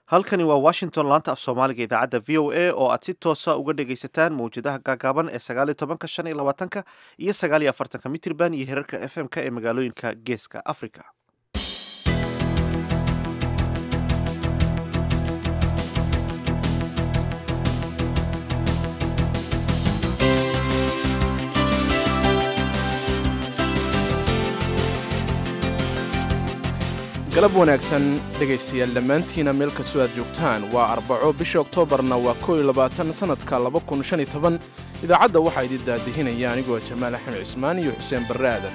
halkani waa washington laanta af soomaaliga idaacadda v o a oo aad si toosa uga dhagaysataan mawjadaha gaagaaban ee sagaaliyo tobanka shan iyo labaatanka iyo sagaaliyo afartanka mitrban iyo herarka f m ka ee magaalooyinka geeska africa galab wanaagsan dhegaystayaal dhammaantiina meel kastoo aad joogtaan waa arbaco bisha oktoobarna waa kow iyo labaatan sannadka laba kun shan iyo toban idaacadda waxaa idin daadihinaya anigoo jamaal axmed cismaan iyo xuseen barre aadan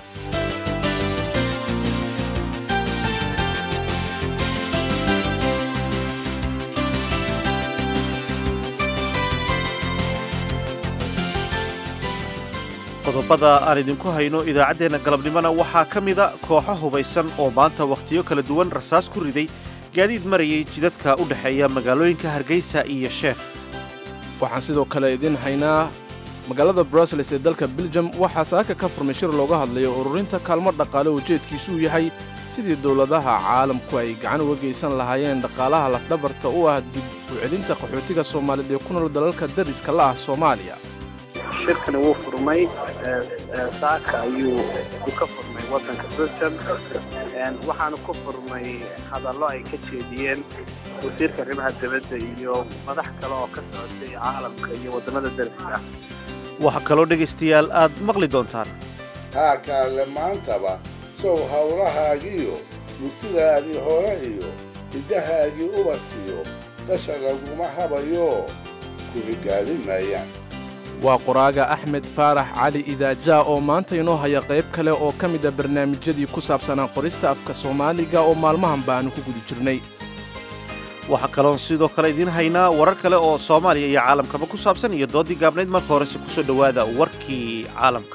qodobada aan idinku hayno idaacaddeenna galabnimona waxaa ka mida kooxo hubaysan oo maanta wakhtiyo kala duwan rasaas ku riday gaadiid marayay jidadka u dhexeeya magaalooyinka hargeysa iyo sheekh waxaan sidoo kale idin haynaa magaalada brussels ee dalka beljum waxaa saaka ka furmay shir looga hadlayo ururinta kaalmo dhaqaale ujeedkiisu uu yahay sidii dowladaha caalamku ay gacan uga geysan lahaayeen dhaqaalaha lafdhabarta u ah dib u celinta qaxootiga soomaaliyeed ee ku nool dalalka dariska la ah soomaaliya shirkani wuu furmay saaka ayuu ka furmay wadanka belgium waxaana ku furmay hadallo ay ka jeediyeen wasiirka arrimaha dibadda iyo madax kale oo ka socotay caalamka iyo waddamada dariska ah waxaa kaloo dhegaystayaal aad maqli doontaan haa kaalle maantaba sow hawlahaagiyo mugtidaadii hore iyo hiddahaagii ubadkiyo dhasha laguma habayo ku higaadin maayaan waa qoraaga axmed faarax cali idaajaa oo maanta inoo haya qayb kale oo ka mid a barnaamijyadii ku saabsanaa qorista afka soomaaliga oo maalmahan baanu ku guda jirnay waxaa kaloon sidoo kale idiin haynaa warar kale oo soomaaliya iyo caalamkaba ku saabsan iyo doodii gaabnayd marka horese ku soo dhowaada warkii caalamka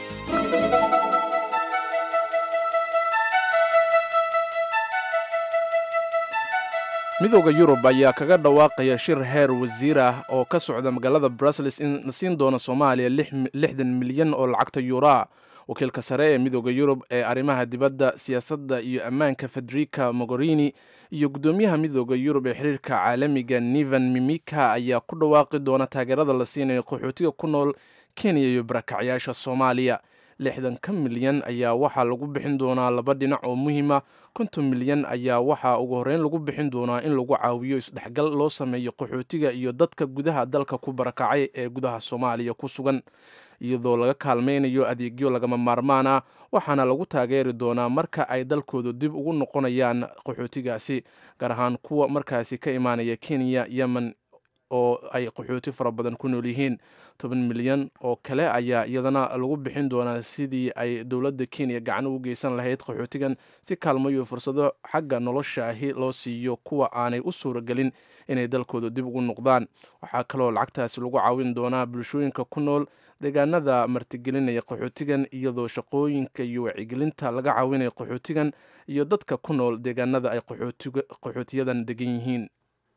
midooda yurub ayaa kaga dhawaaqaya shir heer wasiir ah oo ka socda magaalada brussels in la siin doono soomaaliya lixdan milyan oo lacagta yuuraa wakiilka sare ee midooda yurub ee arrimaha dibadda siyaasadda iyo ammaanka federica mogorini iyo guddoomiyaha midooda yurub ee xiriirka caalamiga nivan mimika ayaa ku dhawaaqi doona taageerada la siinayo qaxootiga ku nool kenya iyo barakacyaasha soomaaliya lixdanka milyan ayaa waxaa lagu bixin doonaa laba dhinac oo muhiima konton milyan ayaa waxaa ugu horreyn lagu bixin doonaa in lagu caawiyo isdhexgal loo sameeyo qaxootiga iyo dadka gudaha dalka ku barakacay ee gudaha soomaaliya ku sugan iyadoo laga kaalmaynayo adeegyo lagama maarmaan ah waxaana lagu taageeri doonaa marka ay dalkooda dib ugu noqonayaan qaxootigaasi gaar ahaan kuwa markaasi ka imaanaya kenya yemen oo ay qaxooti fara badan ku nool yihiin toban milyan oo kale ayaa iyadana lagu bixin doonaa sidii ay dowladda kenya gacan ugu geysan lahayd qaxootigan si kaalmayo fursado xagga nolosha ahi loo siiyo kuwa aanay u suuragelin inay dalkooda dib ugu noqdaan waxaa kaloo lacagtaasi lagu caawin doonaa bulshooyinka ku nool deegaanada martigelinaya qaxootigan iyadoo shaqooyinka iyo wacyigelinta laga caawinaya qaxootigan iyo dadka ku nool deegaanada ay qaxootiyadan degan yihiin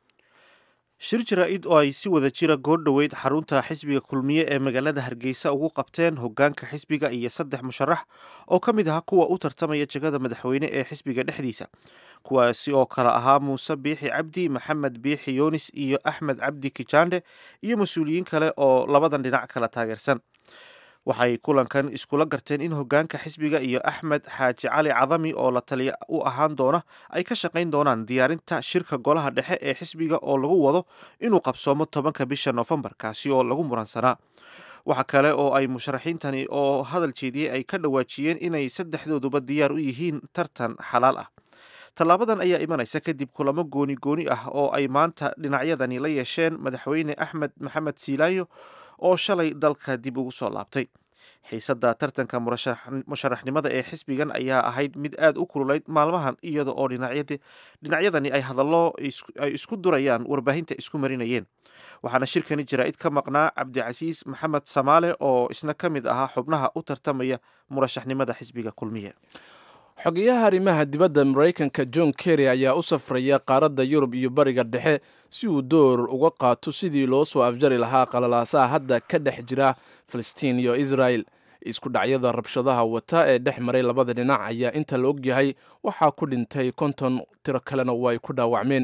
shir jaraa-id oo ay si wada jira goor dhoweyd xarunta xisbiga kulmiye ee magaalada hargeysa ugu qabteen hoggaanka xisbiga iyo saddex musharax oo ka mid aha kuwa u tartamaya jegada madaxweyne ee xisbiga dhexdiisa kuwaasi oo kale ahaa muuse biixi cabdi maxamed biixi yunis iyo axmed cabdi kijaandhe iyo mas-uuliyiin kale oo labadan dhinac kala taageersan waxay kulankan iskula garteen in hoggaanka xisbiga iyo axmed xaaji cali cadami oo la taliya u ahaan doona ay ka shaqayn doonaan diyaarinta shirka golaha dhexe ee xisbiga oo lagu wado inuu qabsoomo tobanka bisha noofembar kaasi oo lagu muransanaa waxa kale oo ay musharaxiintani oo hadal jeediyey ay ka dhawaajiyeen inay saddexdooduba diyaar u yihiin tartan xalaal ah tallaabadan ayaa imanaysa kadib kulamo gooni gooni ah oo ay maanta dhinacyadani la yeesheen madaxweyne axmed maxamed siilaayo oo shalay dalka dib ugu soo laabtay xiisadda tartanka musharaxnimada ee xisbigan ayaa ahayd mid aad u kululayd maalmahan iyada oo dhinacyadani ay hadallo ay isku durayaan warbaahinta isku marinayeen waxaana shirkani jaraa-id ka maqnaa cabdicasiis maxamed samaale oo isna ka mid ahaa xubnaha u tartamaya murashaxnimada xisbiga kulmiye xogeyaha arrimaha dibadda maraykanka john kerry ayaa u safraya qaaradda yurub iyo bariga dhexe si uu door uga qaato sidii loo soo afjari lahaa qalalaasaha hadda ka dhex jira falastiin iyo israel isku dhacyada rabshadaha wata ee dhex maray labada dhinac ayaa inta la ogyahay waxaa ku dhintay konton tiro kalena way ku dhaawacmeen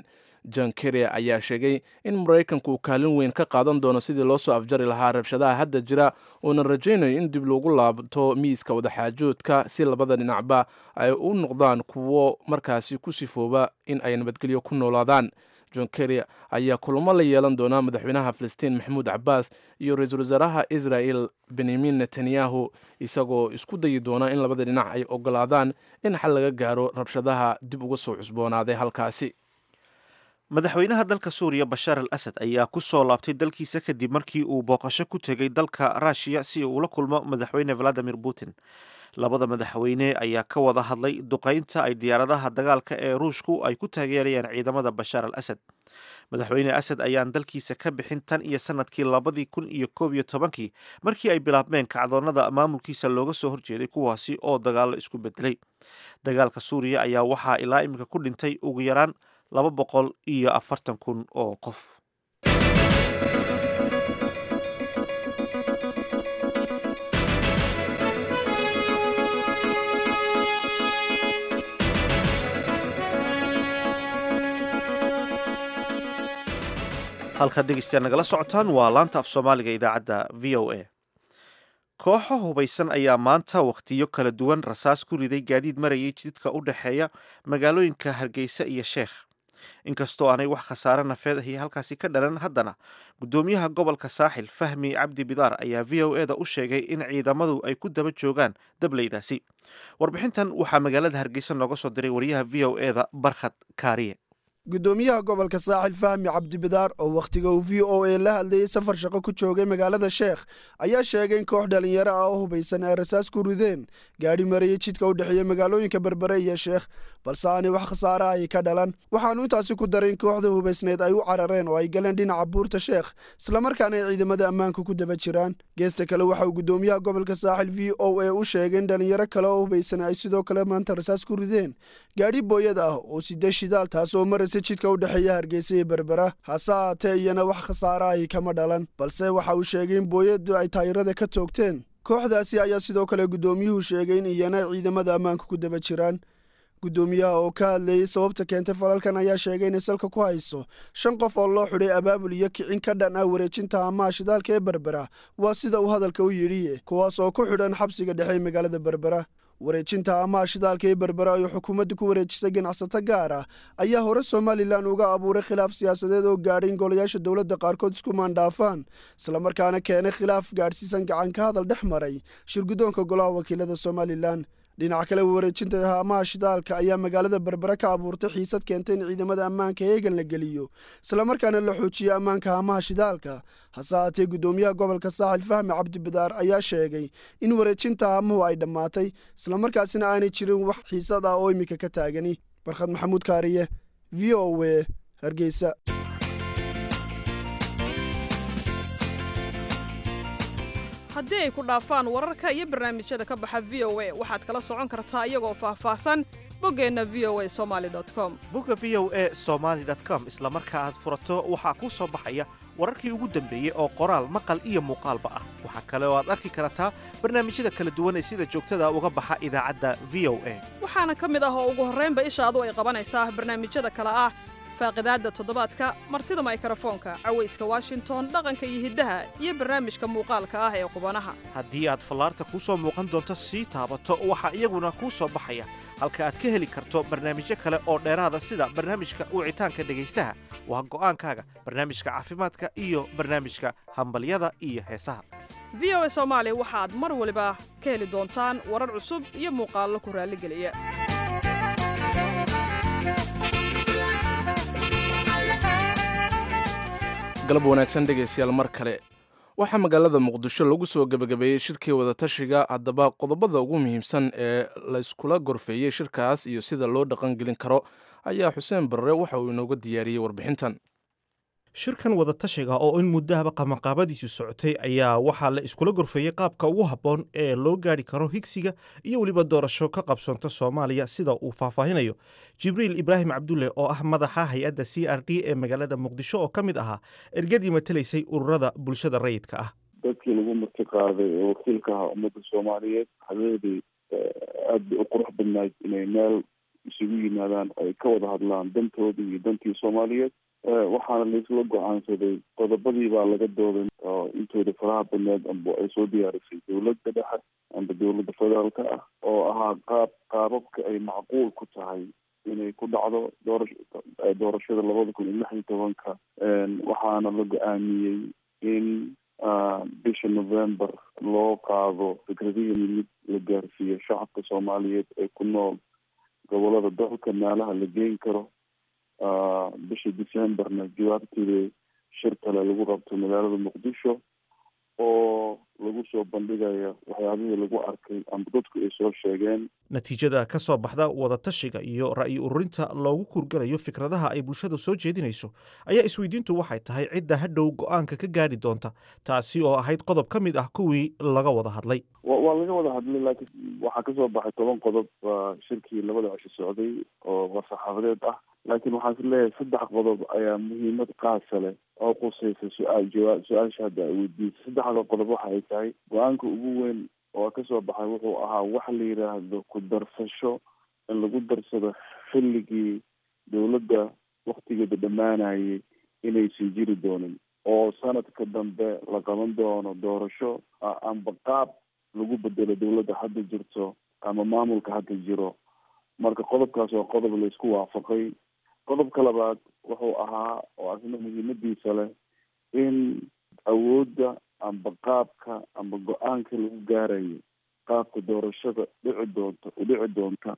john kerry ayaa sheegay in maraykanku uu kaalin weyn ka qaadan doono sidii loo soo afjari lahaa rabshadaha hadda jira uuna rajaynayo in dib lagu laabto miiska wadaxaajoodka si labada dhinacba ay u noqdaan kuwo markaasi ku sifooba in ay nabadgelyo ku noolaadaan john kerry ayaa kulamo la yeelan doonaa madaxweynaha filistiin maxamuud cabaas iyo ra-iisul wasaaraha israel benyamin netanyahu isagoo isku dayi doona in labada dhinac ay ogolaadaan in xal laga gaaro rabshadaha dib uga soo cusboonaaday halkaasi madaxweynaha dalka suuriya bashaar al asad ayaa ku soo laabtay dalkiisa kadib markii uu booqasho ku tegay dalka ruushiya si uu ula kulmo madaxweyne valadimir putin labada madaxweyne ayaa ka wada hadlay duqaynta ay diyaaradaha dagaalka ee ruushku ay ku taageerayaan ciidamada bashaar al asad madaxweyne asad ayaan dalkiisa ka bixin tan iyo sanadkii labadii kun iyo koob iyo tobankii markii ay bilaabmeen kacdoonnada maamulkiisa looga soo horjeeday kuwaasi oo dagaallo isku bedelay dagaalka suuriya ayaa waxaa ilaa iminka ku dhintay ugu yaraan laba boqol iyo afartan kun oo qof halkaad dhegeystayaal nagala socotaan waa laanta af soomaaliga idaacadda v o a kooxo hubaysan ayaa maanta wakhtiyo kala duwan rasaas ku riday gaadiid marayay jididka u dhexeeya magaalooyinka hargeysa iyo sheekh inkastoo aanay wax khasaare nafeed ahi halkaasi ka dhalan haddana guddoomiyaha gobolka saaxil fahmi cabdi bidaar ayaa v o eda u sheegay in ciidamadu ay ku daba joogaan dableydaasi warbixintan waxaa magaalada hargeysa nooga soo diray wariyaha v o eda barkhad kaariye guddoomiyaha gobolka saaxil fahmi cabdibidaar oo wakhtiga uu v o a la hadlayay safar shaqo ku joogay magaalada sheekh ayaa sheegay in koox dhalinyaro ah oo hubaysan ay rasaas ku rideen gaadhi marayay jidka u dhexeeya magaalooyinka berbere iyo sheekh balse aanay wax khasaara ay ka dhalan waxaanu intaasi ku daray in kooxda hubaysneed ay u carareen oo ay galeen dhinaca buurta sheekh islamarkaana ay ciidamada ammaanka ku daba jiraan geesta kale waxa uu guddoomiyaha gobolka saaxil v o a u sheegay in dhalinyaro kale oo hubaysan ay sidoo kale maanta rasaas ku rideen gaadhi booyad ah oo sida shidaal taas oo maraysa jidka u dhexeeya hargeysa iyo berbera hase haatee iyana wax khasaara ay kama dhalan balse waxa uu sheegay in booyadu ay taayirada ka toogteen kooxdaasi ayaa sidoo kale guddoomiyuhu sheegay in iyana ciidamada ammaanka ku daba jiraan guddoomiyaha oo ka hadleeyey sababta keentay falalkan ayaa sheegay inay salka ku hayso shan qof oo loo xidhay abaabul iyo kicin ka dhan ah wareejinta amaha shidaalka ee berbera waa sida uu hadalka u yidhi kuwaas oo ku xidhan xabsiga dhexe ee magaalada berbera wareejinta amaha shidaalka ee berbera ay xukuumadda ku wareejisay ganacsato gaar ah ayaa hore somalilan uga abuuray khilaaf siyaasadeed oo gaadhay in golayaasha dowladda qaarkood isku maandhaafaan islamarkaana keenay khilaaf gaadhsiisan gacan ka hadal dhex maray shirguddoonka golaha wakiilada somalilan dhinaca kale wareejinta haamaha shidaalka ayaa magaalada berbera ka abuurtay xiisad keentay in ciidamada ammaanka eegan la geliyo islamarkaana la xoojiyo ammaanka haamaha shidaalka hase haatee guddoomiyaha gobolka saaxil fahmi cabdibidaar ayaa sheegay in wareejinta haamuhu ay dhammaatay islamarkaasina aanay jirin wax xiisad ah oo iminka ka taagani barkhad maxamuud kaariye v o w hargeysa haddii ay ku dhaafaan wararka iyo barnaamijyada ka baxa v o a waxaad kala socon kartaa iyagoo faahfaahsan boggeenna v o a somali com bogga v o a somaali com isla marka aad furato waxaa kuu soo baxaya wararkii ugu dambeeyey oo qoraal maqal iyo muuqaalba ah waxaa kale oo aad arki kartaa barnaamijyada kala duwan ee sida joogtada uga baxa idaacadda v o a waxaana ka mid ah oo ugu horraynba ishaadu ay qabanaysaa barnaamijyada kale ah faaqidaadda toddobaadka martida maykarafoonka cawayska washington dhaqanka iyo hiddaha iyo barnaamijka muuqaalka ah ee qubanaha haddii aad fallaarta kuu soo muuqan doonto sii taabato waxaa iyaguna kuu soo baxaya halka aad ka heli karto barnaamijyo kale oo dheeraada sida barnaamijka wicitaanka dhegaystaha waa go'aankaaga barnaamijka caafimaadka iyo barnaamijka hambalyada iyo heesaha v o a soomaali waxaad mar waliba ka heli doontaan warar cusub iyo muuqaallo ku raalligeliya galab wanaagsan dhegaystayaal mar kale waxaa magaalada muqdisho lagu soo gebagabeeyey shirkii wadatashiga haddaba qodobada ugu muhiimsan ee layskula gorfeeyey shirkaas iyo sida loo dhaqangelin karo ayaa xuseen barre waxa uu inooga diyaariyey warbixintan shirkan wadatashiga oo in muddahaba qabanqaabadiisu socotay ayaa waxaa la iskula gorfeeyey qaabka ugu habboon ee loo gaadhi karo higsiga iyo weliba doorasho ka qabsoonta soomaaliya sida uu faahfaahinayo jibriil ibraahim cabdulle oo ah madaxa hay-adda c r d ee magaalada muqdisho oo ka mid ahaa ergadii matelaysay ururada bulshada rayidka ah dadkii lagu marti qaaday oo wakiilka ahaa ummadda soomaaliyeed habeenadii aad bay u qurux badnayd inay meel isu isugu yimaadaan oo ay ka wada hadlaan dantoodii iyo dantii soomaaliyeed waxaana laisla go-aansaday qodobadii baa laga dooday oo intooda faraha badneed amba ay soo diyaarisay dowladda dhexe amba dowladda federaalka ah oo ahaa qaab qaababka ay macquul ku tahay inay ku dhacdo doorasho doorashada labada kun iyo lix iyo tobanka waxaana la go-aamiyey in bisha november loo qaado fikradihii mid la gaarsiiyo shacabka soomaaliyeed ee ku nool gobolada dalka meelaha la geyn karo bisha decemberna jawaabteeda shir kale lagu qabto magaalada muqdisho oo lagu soo bandhigaya waxyaabihii lagu arkay amba dadku ay soo sheegeen natiijada ka soo baxda wadatashiga iyo ra'yi ururinta loogu kurgalayo fikradaha ay bulshadu soo jeedinayso ayaa isweydiintu waxay tahay cidda hadhow go-aanka ka gaadhi doonta taasi oo ahayd qodob ka mid ah kuwii laga wada hadlay waa laga wada hadlay laakiin waxaa kasoo baxay toban qodob shirkii labada cisho socday oo war-saxaafadeed ah laakiin waxaan is leeyahay saddex qodob ayaa muhiimad qaasa leh oo qusaysa su-aal jawaa su-aasha hadda ay weydiisay saddexda qodob waxa ay tahay go-aanka ugu weyn oo kasoo baxay wuxuu ahaa waxa la yidhaahdo ku darsasho in lagu darsado xilligii dowladda waktigeeda dhammaanayay inaysan jiri doonin oo sanadka dambe la qaban doono doorasho amba qaab lagu bedelo dowladda hadda jirto ama maamulka hadda jiro marka qodobkaas waa qodob la isku waafaqay qodobka labaad wuxuu ahaa oo asna muhiimadiisa leh in awoodda amba qaabka amba go-aanka lagu gaarayo qaabka doorashada dhici doonta u dhici doonta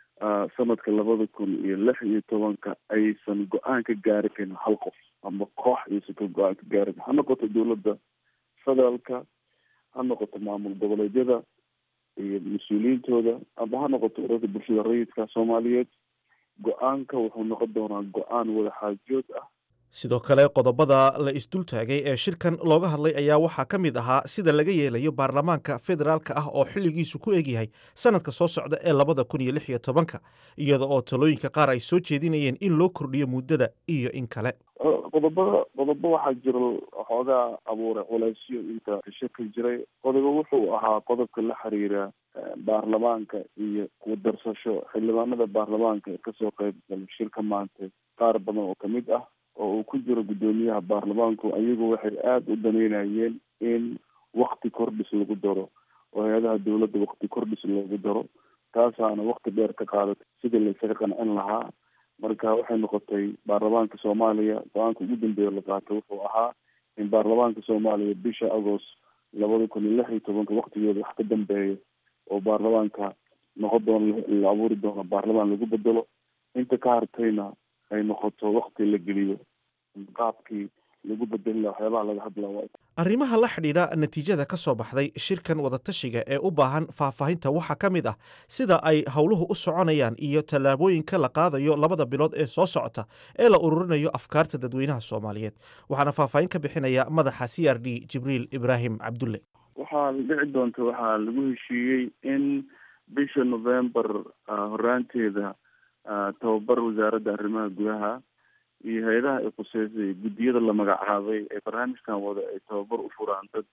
sanadka labada kun iyo lix iyo tobanka aysan go-aan ka gaari karin hal qof amba koox aysan ka go-aan ka gaari karin ha noqoto dowladda federaalka ha noqoto maamul goboleedyada iyo mas-uuliyiintooda amba ha noqoto ururada bulshada rayidka soomaaliyeed go-aanka wuxuu noqon doonaa go-aan wada xaajood ah sidoo kale qodobada la isdultaagay ee shirkan looga hadlay ayaa waxaa ka mid ahaa sida laga yeelayo baarlamaanka federaalka ah oo xilligiisu ku egyahay sanadka soo socda ee labada kun iyo lix iyo tobanka iyada oo talooyinka qaar ay soo jeedinayeen in loo kordhiyo muddada iyo in kale qodobada qodobo waxaa jira xoogaa abuuray culeysyo inta shirka jiray qodobo wuxuu ahaa qodobka la xiriira baarlamaanka iyo ku darsasho xildhibaanada baarlamaanka ee kasoo qeyb galay shirka maanta qaar badan oo kamid ah oo uu ku jiro guddoomiyaha baarlamaanku ayagu waxay aada u daneynayeen in wakti kordhis lagu daro oo hay-adaha dowladda wakti kordhis loogu daro taasaana wakti dheer ka qaadatay sidii la isaga qancin lahaa marka waxay noqotay baarlamaanka soomaaliya go-aanka ugu dambeeya la qaatay wuxuu ahaa in baarlamaanka soomaaliya bisha agost labada kun iyo lix iyo tobanka waktigeeda wax ka dambeeya oo baarlamaanka noqon doono la abuuri doono baarlamaan lagu bedelo inta ka hartayna ay noqoto wakti la geliyo qaabkii lagu bedeli laha waxyaabaha laga hadla arrimaha la xidhiidha natiijada ka soo baxday shirkan wadatashiga ee u baahan faahfaahinta waxaa ka mid ah sida ay howluhu u soconayaan iyo tallaabooyinka la qaadayo labada bilood ee soo socota ee la ururinayo afkaarta dadweynaha soomaaliyeed waxaana faahfaahin ka bixinaya madaxa c r d jibriil ibraahim cabdulle waxaa dhici doonta waxaa lagu heshiiyey in bisha november horaanteeda tababar wasaaradda arrimaha gudaha iyo hay-adaha ay khuseysay guddiyada la magacaabay ee barnaamijkan wada ay tababar u furaan dad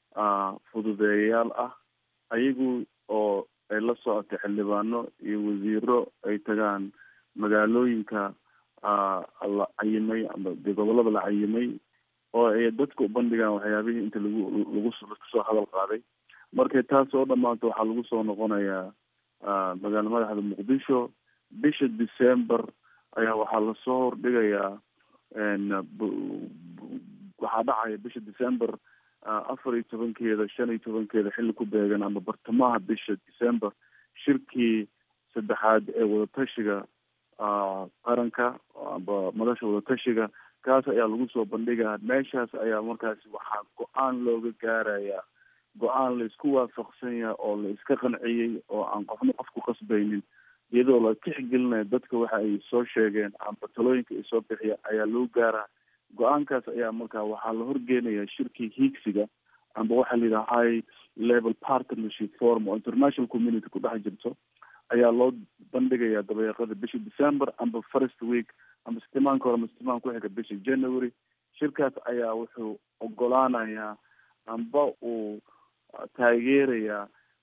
fududeeyayaal ah ayagu oo ay la socotay xildhibaano iyo wasiiro ay tagaan magaalooyinka la cayimay ama de gobolada la cayimay oo ay dadka u bandhigaan waxyaabihii inta lagu lagu kasoo hadal qaaday markay taas oo dhammaanto waxaa lagu soo noqonayaa magaala madaxda muqdisho bisha december ayaa waxaa lasoo hordhigayaa waxaa dhacaya bisha december afar iyo tobankeeda shan iyo tobankeeda xilli ku beegan ama bartamaha bisha december shirkii saddexaad ee wadatashiga qaranka amba madasha wadatashiga kaas ayaa lagu soo bandhigaa meeshaas ayaa markaasi waxaa go-aan looga gaarayaa go-aan la isku waafaqsan yahay oo la iska qanciyey oo aan qofna qof ku qasbaynin iyadoo la tixgelinayo dadka waxa ay soo sheegeen amba talooyinka ay soo bixiya ayaa loo gaaraa go-aankaas ayaa markaa waxaa la horgeenaya shirkii hiigsiga amba waxaa la yidhaha high level partnership forum oo international community ku dhex jirto ayaa loo bandhigayaa dabeeqada bisha december amba first week amba sitimaanka hore ama sitimaan ku xiga bisha january shirkaas ayaa wuxuu ogolaanayaa amba uu taageerayaa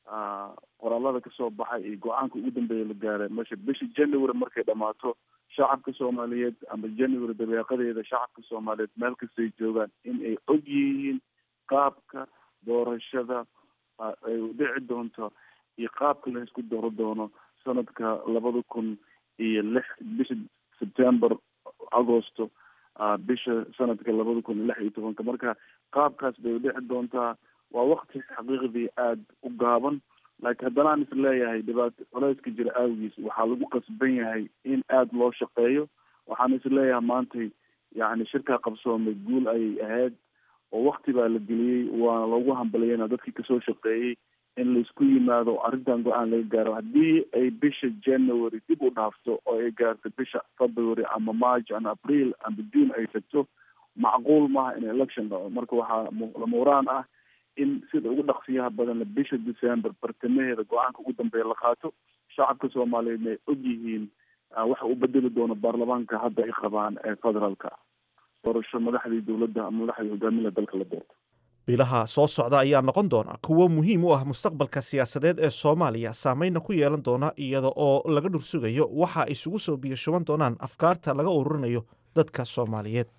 qoraalada kasoo baxay iyo go-aanka ugu dambeeya la gaaray meesha bisha january markay dhamaato shacabka soomaaliyeed ama january dabeeqadeeda shacabka soomaaliyeed meel kastay joogaan in ay og yihiin qaabka doorashada ay u dhici doonto iyo qaabka la isku dooro doono sanadka labada kun iyo lix bisha september agosto bisha sanadka labada kun iyo lix iyo tobanka marka qaabkaas bay u dhici doontaa waa wakti xaqiiqdii aada u gaaban laakiin haddana aan is leeyahay dhibaato culeyska jira awgiis waxaa lagu qasban yahay in aada loo shaqeeyo waxaan is leeyahay maantay yacni shirkaa qabsoomay guul ayay ahayd oo wakti baa la geliyey waana loogu hambaliyeyna dadkii kasoo shaqeeyey in laisku yimaado arrintan go-aan laga gaaro haddii ay bisha january dib u dhaafto oo ay gaarto bisha february ama march ama april ama june ay tagto macquul maaha in election dhaco marka waxaa lamuraan ah in sida ugu dhaqsiyaha badan bisha december bartamaheeda go-aanka ugu dambeeya la qaato shacabka soomaaliyeed ay og yihiin waxa u bedeli doono baarlamaanka hadda ay qabaan ee federaalka doorasho madaxdii dowladda ama madaxdii hogaamida dalka la doorto bilaha soo socda ayaa noqon doona kuwo muhiim u ah mustaqbalka siyaasadeed ee soomaaliya saameyna ku yeelan doona iyada oo laga dhursugayo waxa ay isugu soo biyashuban doonaan afkaarta laga ururinayo dadka soomaaliyeed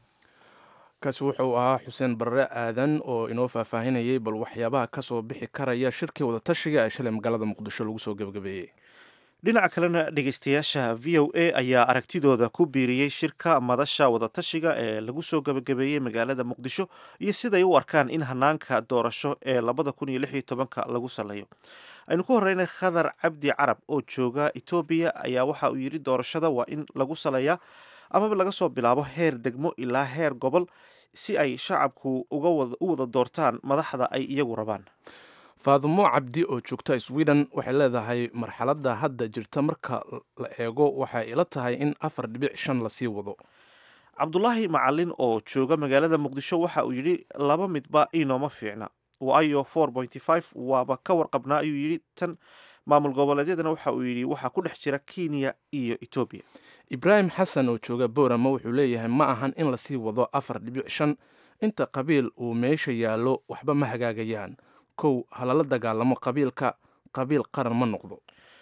kaasi wuxuu ahaa xuseen barre aadan oo inoo faahfaahinayay bal waxyaabaha ka soo bixi karaya shirkii wadatashiga ee shalay magaalada muqdisho lagu soo gebagabeeyey dhinaca kalena dhegeystayaasha v o a ayaa aragtidooda ku biiriyey shirka madasha wadatashiga ee lagu soo gebagabeeyey magaalada muqdisho iyo siday u arkaan in hanaanka doorasho ee labada kun iyo lix iyo tobanka lagu saleeyo aynu ku horeynay khadar cabdi carab oo jooga etoobiya ayaa waxa uu yidhi doorashada waa in lagu saleeyaa amaba laga soo bilaabo heer degmo ilaa heer gobol si ay shacabku uga u wada doortaan madaxda ay iyagu rabaan faadumo cabdi oo joogta sweden waxay leedahay marxaladda hadda jirta marka la eego waxay ila tahay in afar dhibic shan lasii wado cabdulaahi macalin oo jooga magaalada muqdisho waxa uu yidhi laba midba inooma fiicna waayo four pointy five waaba ka warqabnaa ayuu yidhi tan maamul goboleedyadana waxa uu yidhi waxaa ku dhex jira kenya iyo etoobiya ibraahim xasan oo jooga boorama wuxuu leeyahay ma ahan in lasii wado afar dhibic shan inta qabiil uu meesha yaallo waxba ma hagaagayaan kow halala dagaalamo qabiilka qabiil qaran ma noqdo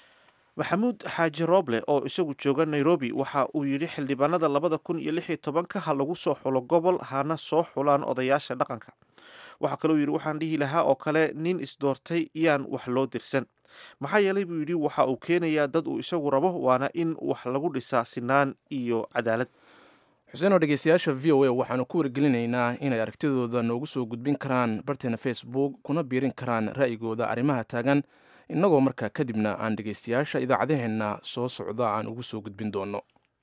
maxamuud xaaji rooble oo isagu jooga nairobi waxa uu yidhi xildhibaanada labada kun iyo lix iyo tobanka ha lagu soo xulo gobol hana soo xulaan odayaasha dhaqanka waxaa kaloo yidhi waxaan dhihi lahaa oo kale nin isdoortay yaan wax loo dirsan maxaa yeelay buu yidhi waxa uu keenayaa dad uu isagu rabo waana in wax lagu dhisaa sinaan iyo cadaalad xuseen oo dhegeystayaasha v o a waxaanu ku wargelinaynaa inay aragtidooda noogu soo gudbin karaan barteena facebook kuna biirin karaan ra'yigooda arrimaha taagan innagoo markaa kadibna aan dhegeystayaasha idaacadaheenna soo socda aan ugu soo gudbin doono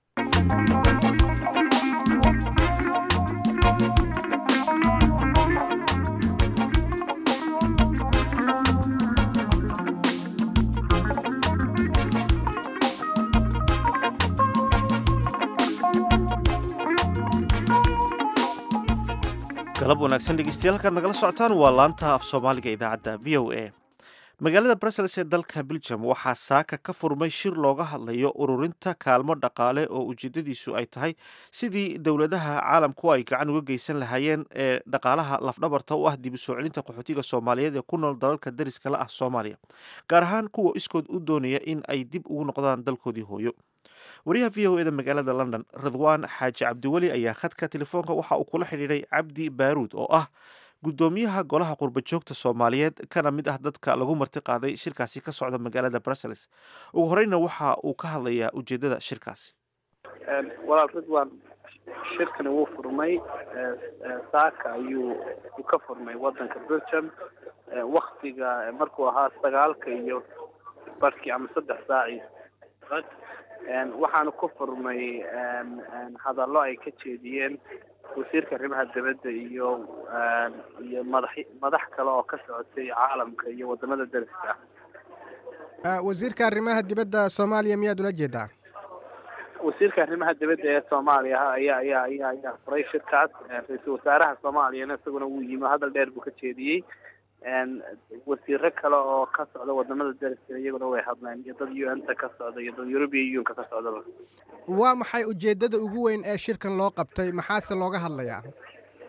galab wanaagsan dhegeystayaal halkaad nagala socotaan waa laanta af soomaaliga idaacadda v o a magaalada brussels ee dalka belgium waxaa saaka ka furmay shir looga hadlayo ururinta kaalmo dhaqaale oo ujeedadiisu ay tahay sidii dowladaha caalamku ay gacan uga geysan lahaayeen ee dhaqaalaha lafdhabarta u ah dib u soo celinta qaxootiga soomaaliyeed ee ku nool dalalka dariska la ah soomaaliya gaar ahaan kuwa iskood u doonaya in ay dib ugu noqdaan dalkoodii hooyo wariyaha v o eda magaalada london ridwaan xaaji cabdiweli ayaa khadka telefoonka waxa uu kula xidhiidhay cabdi baaruud oo ah guddoomiyaha golaha qurbajoogta soomaaliyeed kana mid ah dadka lagu marti qaaday shirkaasi ka socda magaalada brussels ugu horeyna waxa uu ka hadlayaa ujeedada shirkaasi walaal ridwan shirkani wuu furmay saaka ayuu ka furmay wadanka belgium waktiga markuu ahaa sagaalka iyo barkii ama saddex saaci waxaana ku furmay hadallo ay ka jeediyeen wasiirka arrimaha dibadda iyo iyo madax madax kale oo ka socotay caalamka iyo wadamada dariska ah wasiirka arrimaha dibadda soomaaliya miyaad ula jeedaa wasiirka arrimaha dibadda ee soomaaliya ayaa ayaa ayaa ayaa furay shirkaas ra-iisul wasaaraha soomaaliyana isaguna wuu yimi hadal dheer buu ka jeediyey wasiiro kale oo ka socda wadamada dariska iyaguna way hadleen iyo dad u n ta ka socda iyo dad european union ka socdaba waa maxay ujeeddada ugu weyn ee shirkan loo qabtay maxaase looga hadlayaa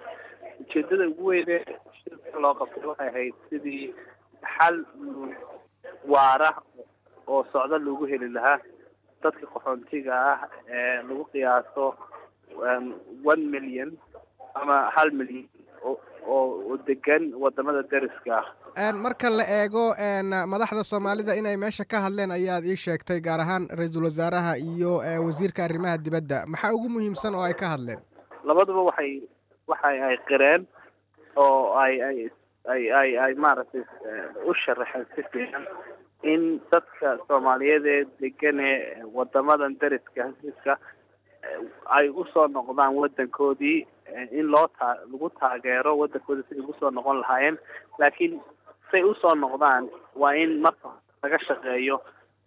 ujeedada ugu weyn ee shirkan loo qabtay waxay ahayd sidii xal waara oo socdo lagu heli lahaa dadka qaxoontiga ah ee lagu qiyaaso one million ama hal milyan oo oo degan wadamada deriska ah marka la eego madaxda soomaalida inay meesha ka hadleen ayaad ii sheegtay gaar ahaan ra-iisul wasaaraha iyo wasiirka arrimaha dibadda maxaa ugu muhiimsan oo ay ka hadleen labaduba waxay waxay ay qireen oo ay ay ay ay ay maaragtay u sharaxeen si fiican in dadka soomaaliyeed ee degan ee wadamadan deriska hasiiska ay usoo noqdaan wadankoodii in loo taa lagu taageero wadankoodii siday ugusoo noqon lahaayeen laakiin say usoo noqdaan waa in marka laga shaqeeyo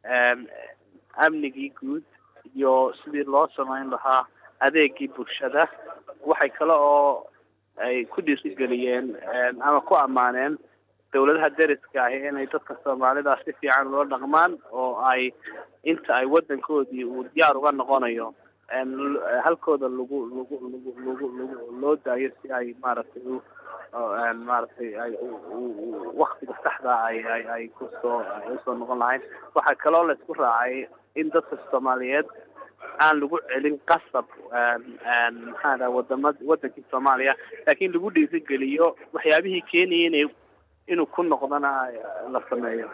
amnigii guud iyo sidii loo samayn lahaa adeegii bulshada waxay kale oo ay ku dhiirigeliyeen ama ku ammaaneen dawladaha deriska ahi inay dadka soomaalida si fiican loo dhaqmaan oo ay inta ay wadankoodii uu diyaar uga noqonayo halkooda lagu lagu lagu lagu lagu loo daayo si ay maaragtay u maaragtay ay waktiga saxda ay ay ay kusoo ay usoo noqon lahayn waxaa kaloo la isku raacay in dadka soomaaliyeed aan lagu celin qasab maxaa dhaha wadama wadankii soomaaliya laakiin lagu dhiirigeliyo waxyaabihii keenaya inay inuu ku noqdana la sameeyo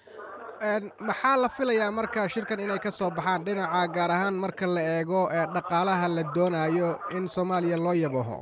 maxaa la filayaa marka shirkan inay ka soo baxaan dhinaca gaar ahaan marka la eego dhaqaalaha la doonayo in soomaaliya loo yabaho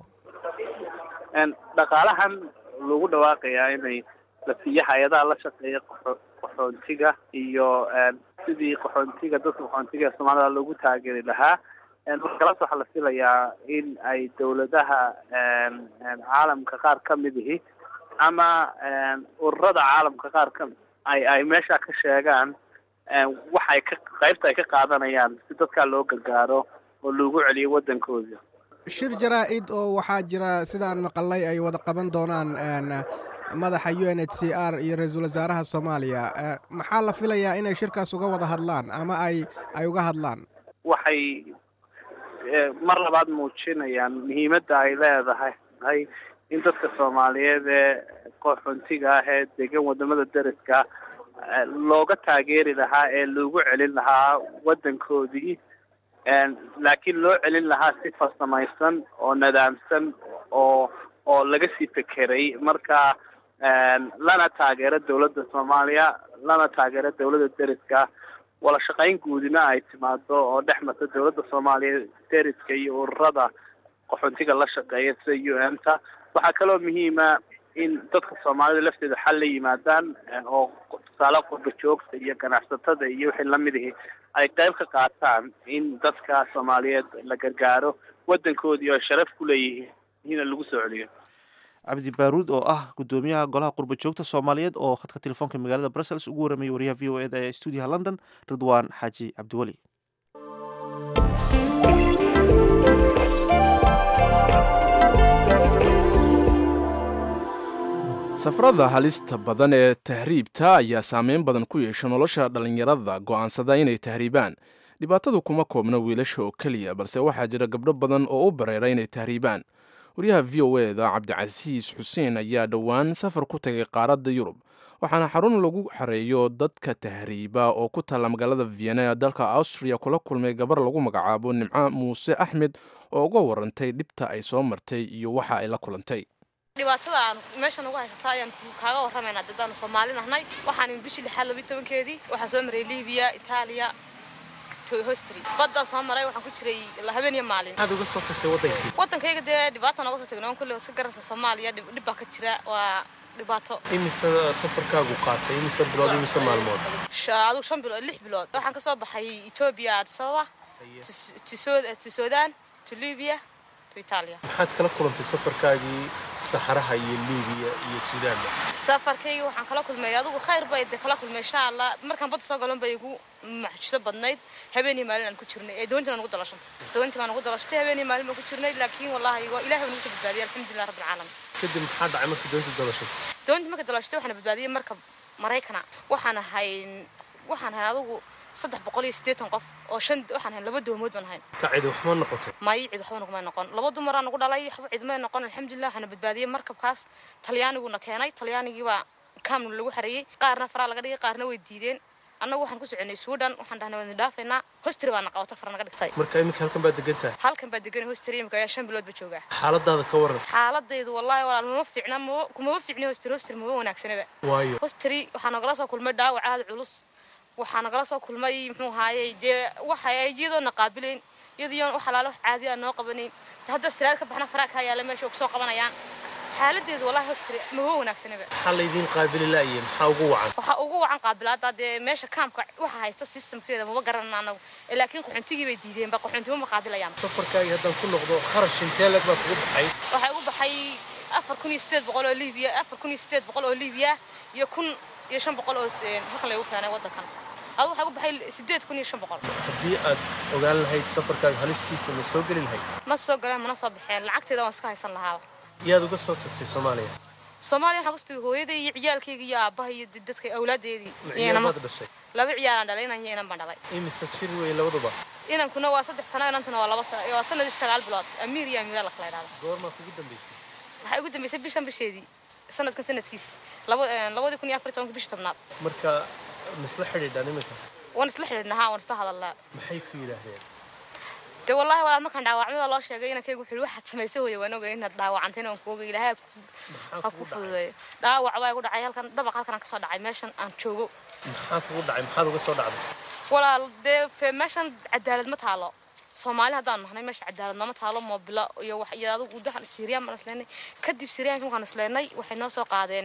dhaqaalahan lagu dhawaaqayaa inay la siiyo hay-adaha la shaqeeya qaxo qaxoontiga iyo sidii qaxoontiga dadka qaxoontiga ee soomaalida loogu taageeri lahaa markalas waxaa la filayaa in ay dawladaha caalamka qaar ka mid ihi ama ururada caalamka qaar ka ay ay meesha ka sheegaan waxay ka qaybta ay ka qaadanayaan si dadkaa loo gargaaro oo loogu celiyo wadankooda shir jaraa-id oo waxaa jira sidaan maqalay ay wada qaban doonaan madaxa u n h c r iyo ra-iisul wasaaraha soomaaliya maxaa la filayaa inay shirkaas uga wada hadlaan ama ay ay uga hadlaan waxay mar labaad muujinayaan muhiimadda ay leedahay hay in dadka soomaaliyeed ee qaxoontiga ah ee degan wadamada deriska looga taageeri lahaa ee loogu celin lahaa wadankoodii laakiin loo celin lahaa si farsamaysan oo nadaamsan oo oo laga sii fekeray marka lana taageero dawladda soomaaliya lana taageero dawladda deriska wada shaqayn guudina ay timaado oo dhex marta dawladda soomaaliya deriska iyo ururada qaxoontiga la shaqeeya sida u n ta waxaa kaloo muhiima in dadka soomaalida lafteeda xal la yimaadaan oo tusaale qurba joogta iyo ganacsatada iyo wixii lamid ihi ay qayb ka qaataan in dadka soomaaliyeed la gargaaro wadankoodii oo ay sharaf ku leeyihiin lagu soo celiyo cabdi baaruud oo ah gudoomiyaha golaha qurba joogta soomaaliyeed oo khadka telefoonka magaalada brussels ugu waramayay wariyaha v o eda ee stuudiyaha london ridwaan xaaji cabdiweli safarada halista badan ee tahriibta ayaa saameyn badan ku yeesha nolosha dhallinyarada go'aansada inay tahriibaan dhibaatadu kuma koobna wiilasha oo keliya balse waxaa jira gabdho badan oo u bareera inay tahriibaan wariyaha v o eda cabdicasiis xuseen ayaa dhowaan safar ku tagay qaaradda yurub waxaana xarun lagu xareeyo dadka tahriiba oo ku taalla magaalada vienna ee dalka austriya kula kulmay gabar lagu magacaabo nimco muuse axmed oo uga warantay dhibta ay soo martay iyo waxa ay la kulantay dhibaatada aan meeshan uga haysata ayaan kaaga warramaynaa dadaan soomaali nahnay waxaan bishii lixaad labiyi tobankeedii waxaan soo maray libiya itaaliya hostry baddaan soo maray waxaan ku jiray habeen iyo maalin maxaad uga soo tagtay waddankii waddankayga dee dhibaata nooga soo tagnay on kulle iska garanaysa soomaaliya dhib baa ka jira waa dhibaato imise safarkaagu qaatay imise bilood imise maalmood adigu shan bilood lix bilood waxaan ka soo baxay etoobiya addis ababa to sudan to libya to italia maxaad kala kulantay safarkaagii saxaraha iyo libiya iyo sudaanba safarkayga waxaan kala kulmay adigu khayr bay de kala kulmay insha allah markaan badda soo galan bay igu maxjuso badnayd habeenii maalin aan ku jirnay ee doontii baan ugu dalashantay doontii baan ugu dalashtay habeenii maalin baan ku jirnay laakiin wallahi waa ilahay baan ugu badbaadiyay alxamdulilah rabbil caalamiin kadib maxaa dhacay markii doontii dalashatay doontii marka dalashtay waxaan badbaadiyay marka maraykana waxaan ahay waxaan ahay adigu saddex boqol iyo siddeetan qof oo shan waxaan ahayn laba doomood baan ahayn ka cidi waxma noqotay may cid waxba nagumay noqon laba dumaraa nagu dhalay waxba cidmay noqon alxamdulilah waxaana badbaadiyey markabkaas talyaaniguna keenay talyaanigii baa kaamna lagu xareeyey qaarna faraa laga dhigay qaarna way diideen annagu waxaan ku soconay suudhan waxaan dhahnay waan dhaafaynaa hostri baana qabata fara naga dhigtay marka iminka halkan baad degan tahay halkan baa degan hostri imika ayaa shan bilood ba joogaa xaaladaada ka waran xaaladaydu wallaahi walaal mama fiicna mama kumama fiicni hostri hostri mama wanaagsanaba waayo hostri waxaa nagala soo kulmay dhaawac aada culus waxaa nagala soo kulmay muxuu ahaayey dee waxa iyadoona qaabilayn iyadoo wax alaale wax caadi aan noo qabanayn hadda siraad ka baxna faraa kaa yaala meesha kusoo qabanayaan xaaladeedu wallahi hostri mama wanaagsanaba maxaa laydiin qaabili la'ye maxaa ugu wacan waxaa ugu wacan qaabilaada dee meesha kaamka waxa haysta systemkeeda maba garanana anagu laakiin qaxoontigii bay diideenba qaxoontimo ma qaabilayaan safarkaagii haddaan ku noqdo kharash intee leg baa kugu baxay waxaa ugu baxay afar kun iyo sideed boqol oo liibiya afar kun iyo sideed boqol oo liibiya iyo kun iyo shan boqol oo halkan laygu keenay waddankan adu waxaa ugu baxay sideed kun iyo shan boqol haddii aad ogaan lahayd safarkaaga halistiisa ma soo geli lahayd ma soo galeen mana soo baxeen lacagteeda waan iska haysan lahaaba yaad uga soo tagtay soomaaliya soomaaliya waxaan kustagay hooyaday iyo ciyaalkayga iyo aabbaha iyo dadka awlaadeedii ciyaamaad dhashay laba ciyaalaan dhalay inan iyo inan baan dhalay imise jir wey labaduba inankuna waa saddex sano inantuna waa laba sano waa sanadii sagaal bilood amiir iyo amiira la kala idhahda goormaa kugu dambaysay waxay ugu dambaysay bishan bisheedii sanadkan sanadkiis laba labadii kun iyo afar tobanka bishii tobnaad marka misla xidhiidhaan iminka waan isla xidhiidhnaa waan isla hadalnaa maxay ku yidhaahdeen dee wallaahi walaal markaan dhaawacmay baa loo sheegay inankaygu wuxuu yihi waxaad samaysay hooya waan ogay inaad dhaawacantayna waan ku ogay ilaahay ha ku fududeeyo dhaawac baa igu dhacay halkan dabaq halkan aan kasoo dhacay meeshan aan joogo maxaa kugu dhacay maxaad uga soo dhacday walaal dee fe meeshan cadaalad ma taalo soomaali haddaan nahnay meesha cadaalad nooma taalo moobilo iyo wax iyo adigu gudahan siiriyaan baan isleenay kadib siiriyaanka markaan isleenay waxay noo soo qaadeen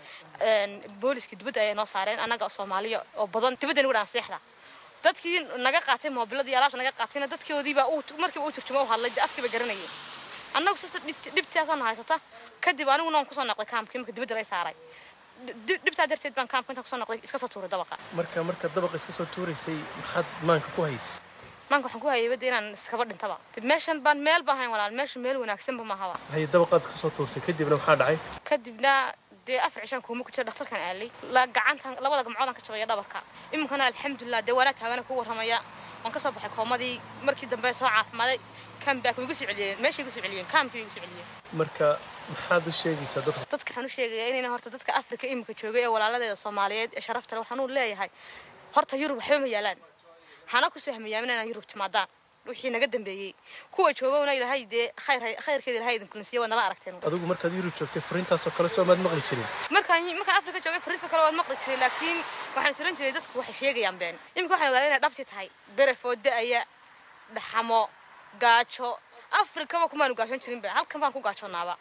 booliska dibadda ayay noo saareen annaga soomaaliya oo badan dibadda nagu dhaan seexda dadkii naga qaatay moobiladii alaabta naga qaatayna dadkoodiibaa markiiba u turjuma u hadlay afkiiba garanayay annagu sasa dhibtaasaana haysata kadib aniguna waan kusoo noqday kaamkii marka dibadda lay saaray dhibtaa darteed baan kaamka intaan kusoo noqday iska soo tuuray dabaqa marka marka dabaqa iska soo tuuraysay maxaad maanka ku haysay maanka waxaan ku hayay badda inaan iskaba dhintaba meeshan baan meel baan hayn walaal meesha meel wanaagsanba mahaba haye dabaqaad ka soo tuurtay kadibna maxaa dhacay kadibna dee afar cishaan kuuma ku jira dhakhtarkan aalay la gacantan labada gamcoodaan ka jabaya dhabarka iminkana alxamdulilah dee waanaa taagana ku warramaya waan ka soo baxay koomadii markii dambe soo caafimaaday kaambaak way igu soo celiyeen meeshay igu soo celiyeen kaamkii way igu soo celiyeen marka maxaad u sheegaysaa dadka dadka waxaan u sheegayaa inayna horta dadka afrika iminka joogay ee walaaladeeda soomaaliyeed ee sharafta leh waxaan u leeyahay horta yurub waxba ma yaalaan hana ku sahmayaamin inaan yurub timaadaan wixii naga dambeeyey kuwa joogowna ilaahay dee khayr khayrkeeda ilahay idin kulinsiiya waa nala aragteen adigu markaad yurub joogtay fariintaasoo kale soo maad maqli jirin markaan markaan afrika joogay fariinta kale waan maqli jiray laakiin waxaan suran jiray dadku waxay sheegayaan been iminka waxaan ogaaday inay dhabti tahay berefoo da-aya dhaxamo gaajo afrikaba kumaanu gaajoon jirinba halkan baan ku gaajoonaaba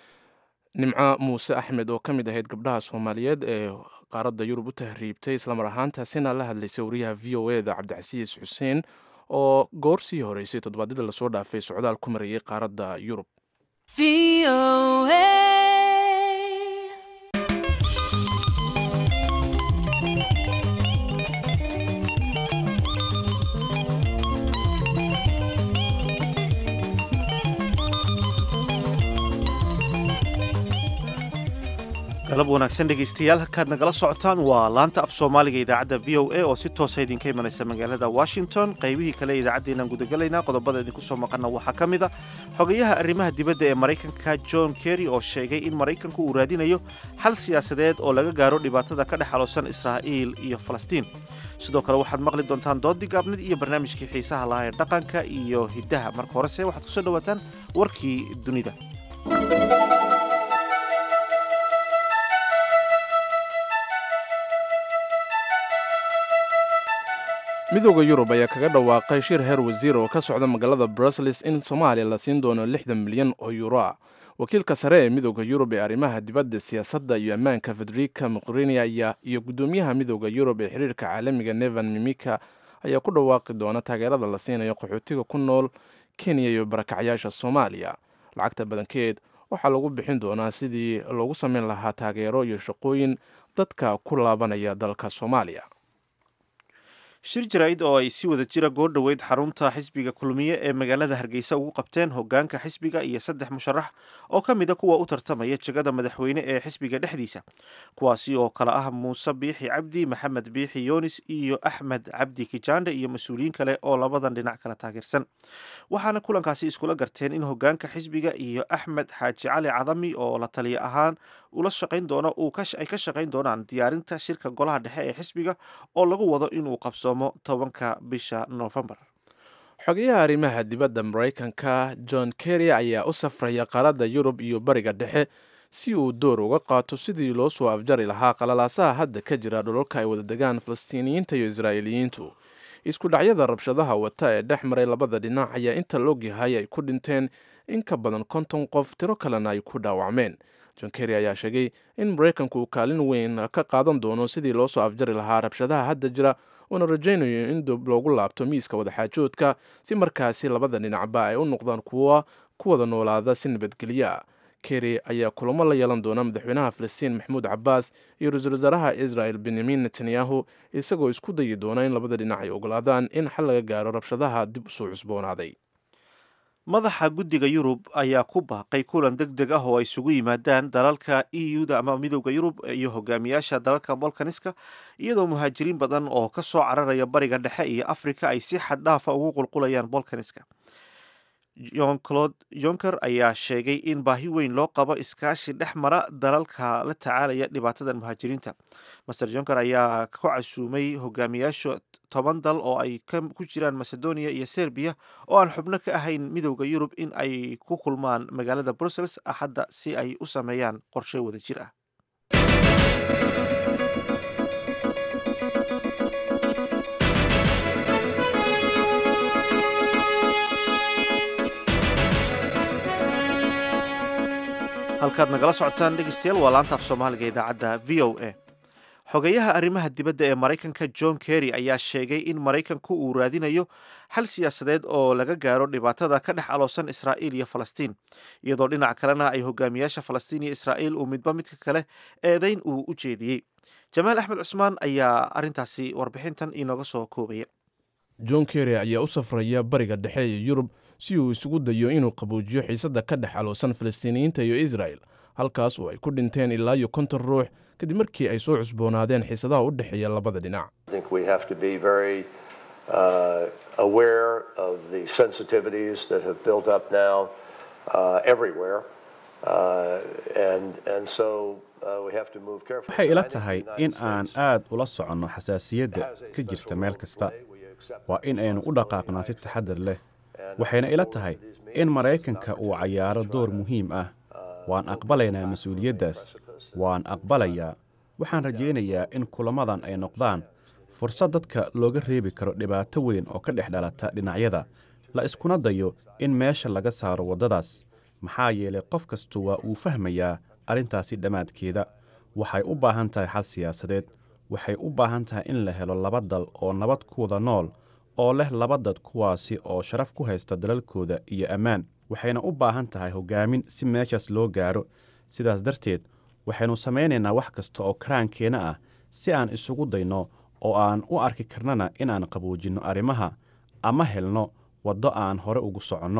nimco muuse axmed oo ka mid ahayd gabdhaha soomaaliyeed ee qaaradda yurub u tahriibtay islamar ahaantaasina la hadlaysay wariyaha v o e da cabdicasiis xuseen oo goor sii horeysay toddobaadyada lasoo dhaafay socdaal ku marayay qaaradda yurub galab wanaagsan dhegaystayaal halkaad nagala socotaan waa laanta af soomaaliga idaacadda v o a oo si toosa idinka imanaysa magaalada washington qaybihii kale idaacaddeennaan gudagalaynaa qodobada idinku soo maqana waxaa ka mid a xogayaha arrimaha dibadda ee maraykanka john kerry oo sheegay in maraykanku uu raadinayo xal siyaasadeed oo laga gaaro dhibaatada ka dhex xaloosan israa'iil iyo falastiin sidoo kale waxaad maqli doontaan doodii gaabnid iyo barnaamijkii xiisaha lahaa ee dhaqanka iyo hiddaha marka horese waxaad kusoo dhawaataan warkii dunida midooda yurub ayaa kaga dhawaaqay shir heer wasiir oo ka socda magaalada brussels in soomaaliya la siin doono lixdan milyan oo yuro ah wakiilka sare ee midooda yurub ee arrimaha dibadda siyaasadda iyo ammaanka federica moqrinia iyo guddoomiyaha midooda yurub ee xiriirka caalamiga nevan mimika ayaa ku dhawaaqi doona taageerada la siinayo qaxootiga ku nool kenya iyo barakacyaasha soomaaliya lacagta badankeed waxaa lagu bixin doonaa sidii loogu sameyn lahaa taageero iyo shaqooyin dadka ku laabanaya dalka soomaaliya shir jaraa'id oo ay si wada jira goor dhoweyd xarunta xisbiga kulmiye ee magaalada hargeysa ugu qabteen hogaanka xisbiga iyo saddex musharax oo ka mid a kuwa u tartamaya jegada madaxweyne ee xisbiga dhexdiisa kuwaasi oo kale ah muuse biixi cabdi maxamed biixi yoonis iyo axmed cabdi kijaandhe iyo mas-uuliyiin kale oo labadan dhinac kala taageersan waxaana kulankaasi iskula garteen in hogaanka xisbiga iyo axmed xaaji cali cadami oo la taliya ahaan ula shaqayn doono ay ka shaqayn doonaan diyaarinta shirka golaha dhexe ee xisbiga oo lagu wado inuu qabsoomo tobanka bisha noofembar xogayaha arrimaha dibadda maraykanka john kerry ayaa u safraya qaaradda yurub iyo bariga dhexe si uu door uga qaato sidii loo soo afjari lahaa qalalaasaha hadda ka jira dhulalka ay wada degaan falastiiniyiinta iyo israa'iiliyiintu isku dhacyada rabshadaha wata ee dhex maray labada dhinac ayaa inta loogyahay ay ku dhinteen in ka badan konton qof tiro kalena ay ku dhaawacmeen john kerry ayaa sheegay in maraykanku uu kaalin weyn ka qaadan doono sidii loo soo afjari lahaa rabshadaha hadda jira uuna rajaynayo in dib loogu laabto miiska wadaxaajoodka si markaasi labada dhinacba ay u noqdaan kuwa ku wada noolaada si nabadgelya kerry ayaa kulamo la yeelan doona madaxweynaha falastiin maxamuud cabaas iyo ra-iisul wasaaraha israel benyamin netanyahu isagoo isku dayi doona in labada dhinac ay ogolaadaan in xal laga gaaro rabshadaha dib usoo cusboonaaday madaxa guddiga yurub ayaa ku baaqay kulan deg deg ah oo ay isugu yimaadaan dalalka e u-da ama midooda yurub iyo hogaamiyaasha dalalka bolkaniska iyadoo muhaajiriin badan oo ka soo cararaya bariga dhexe iyo afrika ay si xad dhaafa ugu qulqulayaan bolkaniska jon claude jonker ayaa sheegay in baahi weyn loo qabo iskaashi dhex mara dalalka la tacaalaya dhibaatadan muhaajiriinta master jonker ayaa ku casuumay hogaamiyaasha toban dal oo ay ku jiraan macedonia iyo serbiya oo aan xubno ka ahayn midowda yurub in ay ku kulmaan magaalada brussels axadda si ay u sameeyaan qorshe wada jir ah halkaad nagala socotaan dhegeystayaal waa laanta af soomaaliga idaacadda v o a xogeyaha arrimaha dibadda ee maraykanka john kerry ayaa sheegay in maraykanku uu raadinayo xal siyaasadeed oo laga gaaro dhibaatada ka dhex aloosan israa'iil iyo falastiin iyadoo dhinac kalena ay hogaamiyaasha falastiin iyo israa'iil uu midba midka kale eedeyn uu u jeediyey jamaal axmed cusmaan ayaa arrintaasi warbixintan inooga soo koobaya john kerry ayaa u safraya bariga dhexe iyo yurub si uu isugu dayo inuu qabuujiyo xiisadda ka dhex aloosan falastiiniyiinta iyo israel halkaas oo ay ku dhinteen ilaa iyo konton ruux kadib markii ay soo cusboonaadeen xiisadaha u dhexeeya labada dhinac waxay ila tahay in aan aad ula soconno xasaasiyadda ka jirta meel kasta waa in aynu u dhaqaaqnaa si taxadar leh waxayna ila tahay in maraykanka uu cayaaro door muhiim ah waan aqbalaynaa mas-uuliyaddaas waan aqbalayaa waxaan rajaynayaa in kulamadan ay noqdaan fursad dadka looga reebi karo dhibaato weyn oo ka dhex dhalata dhinacyada la iskuna dayo in meesha laga saaro waddadaas maxaa yeelay qof kastu waa uu fahmayaa arrintaasi dhammaadkeeda waxay u baahan tahay xal siyaasadeed waxay u baahan tahay in la helo laba dal oo nabad ku wada nool oo leh laba dad kuwaasi oo sharaf ku haysta dalalkooda iyo ammaan waxayna u baahan tahay hoggaamin si meeshaas loo gaaro sidaas darteed waxaynu samaynaynaa wax kasta oo karaankeenna ah si aan isugu dayno oo aan u arki karnana inaan qaboojinno arrimaha ama helno waddo aan hore ugu soconno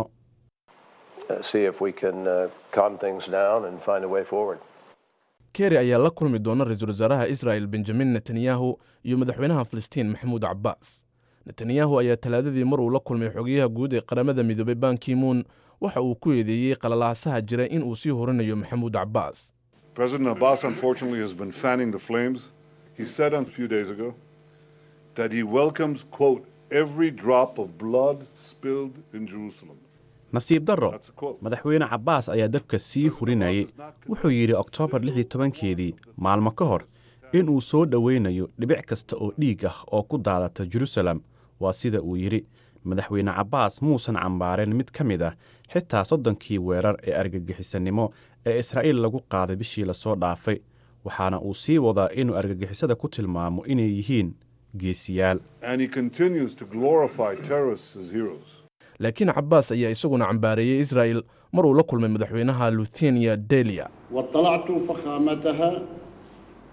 kerry ayaa la kulmi doona ra-iisul wasaaraha israel benjamin netanyahu iyo madaxweynaha falastiin maxamuud cabaas netanyahu ayaa talaadadii mar uu la kulmay xogayaha guud ee qaramada midoobay bankimuun waxa uu ku eedeeyey qalalaasaha jira in uu sii horinayo maxamuud cabaas President Abbas, unfortunately, has been fanning the flames. He said a few days ago that he welcomes, quote, every drop of blood spilled in Jerusalem. nasiib darro madaxweyne cabbaas ayaa dabka sii hurinayay wuxuu yidhi oktoobar lix iyo tobankeedii maalmo ka hor in uu soo dhowaynayo dhibic kasta oo dhiig ah oo ku daadata jerusalem waa sida uu yidhi madaxweyne cabbaas muusan cambaareen mid ka mid ah xitaa soddonkii weerar ee argagixisanimo ee israa'iil lagu qaaday bishii lasoo dhaafay waxaana uu sii wadaa inuu argagixisada ku tilmaamo inay yihiin geesiyaal And he continues to glorify terrorists as heroes. laakiin cabaas ayaa isaguna cambaareeyey israa'el mar uu la kulmay madaxweynaha luthenia delia واطلعت فخامتها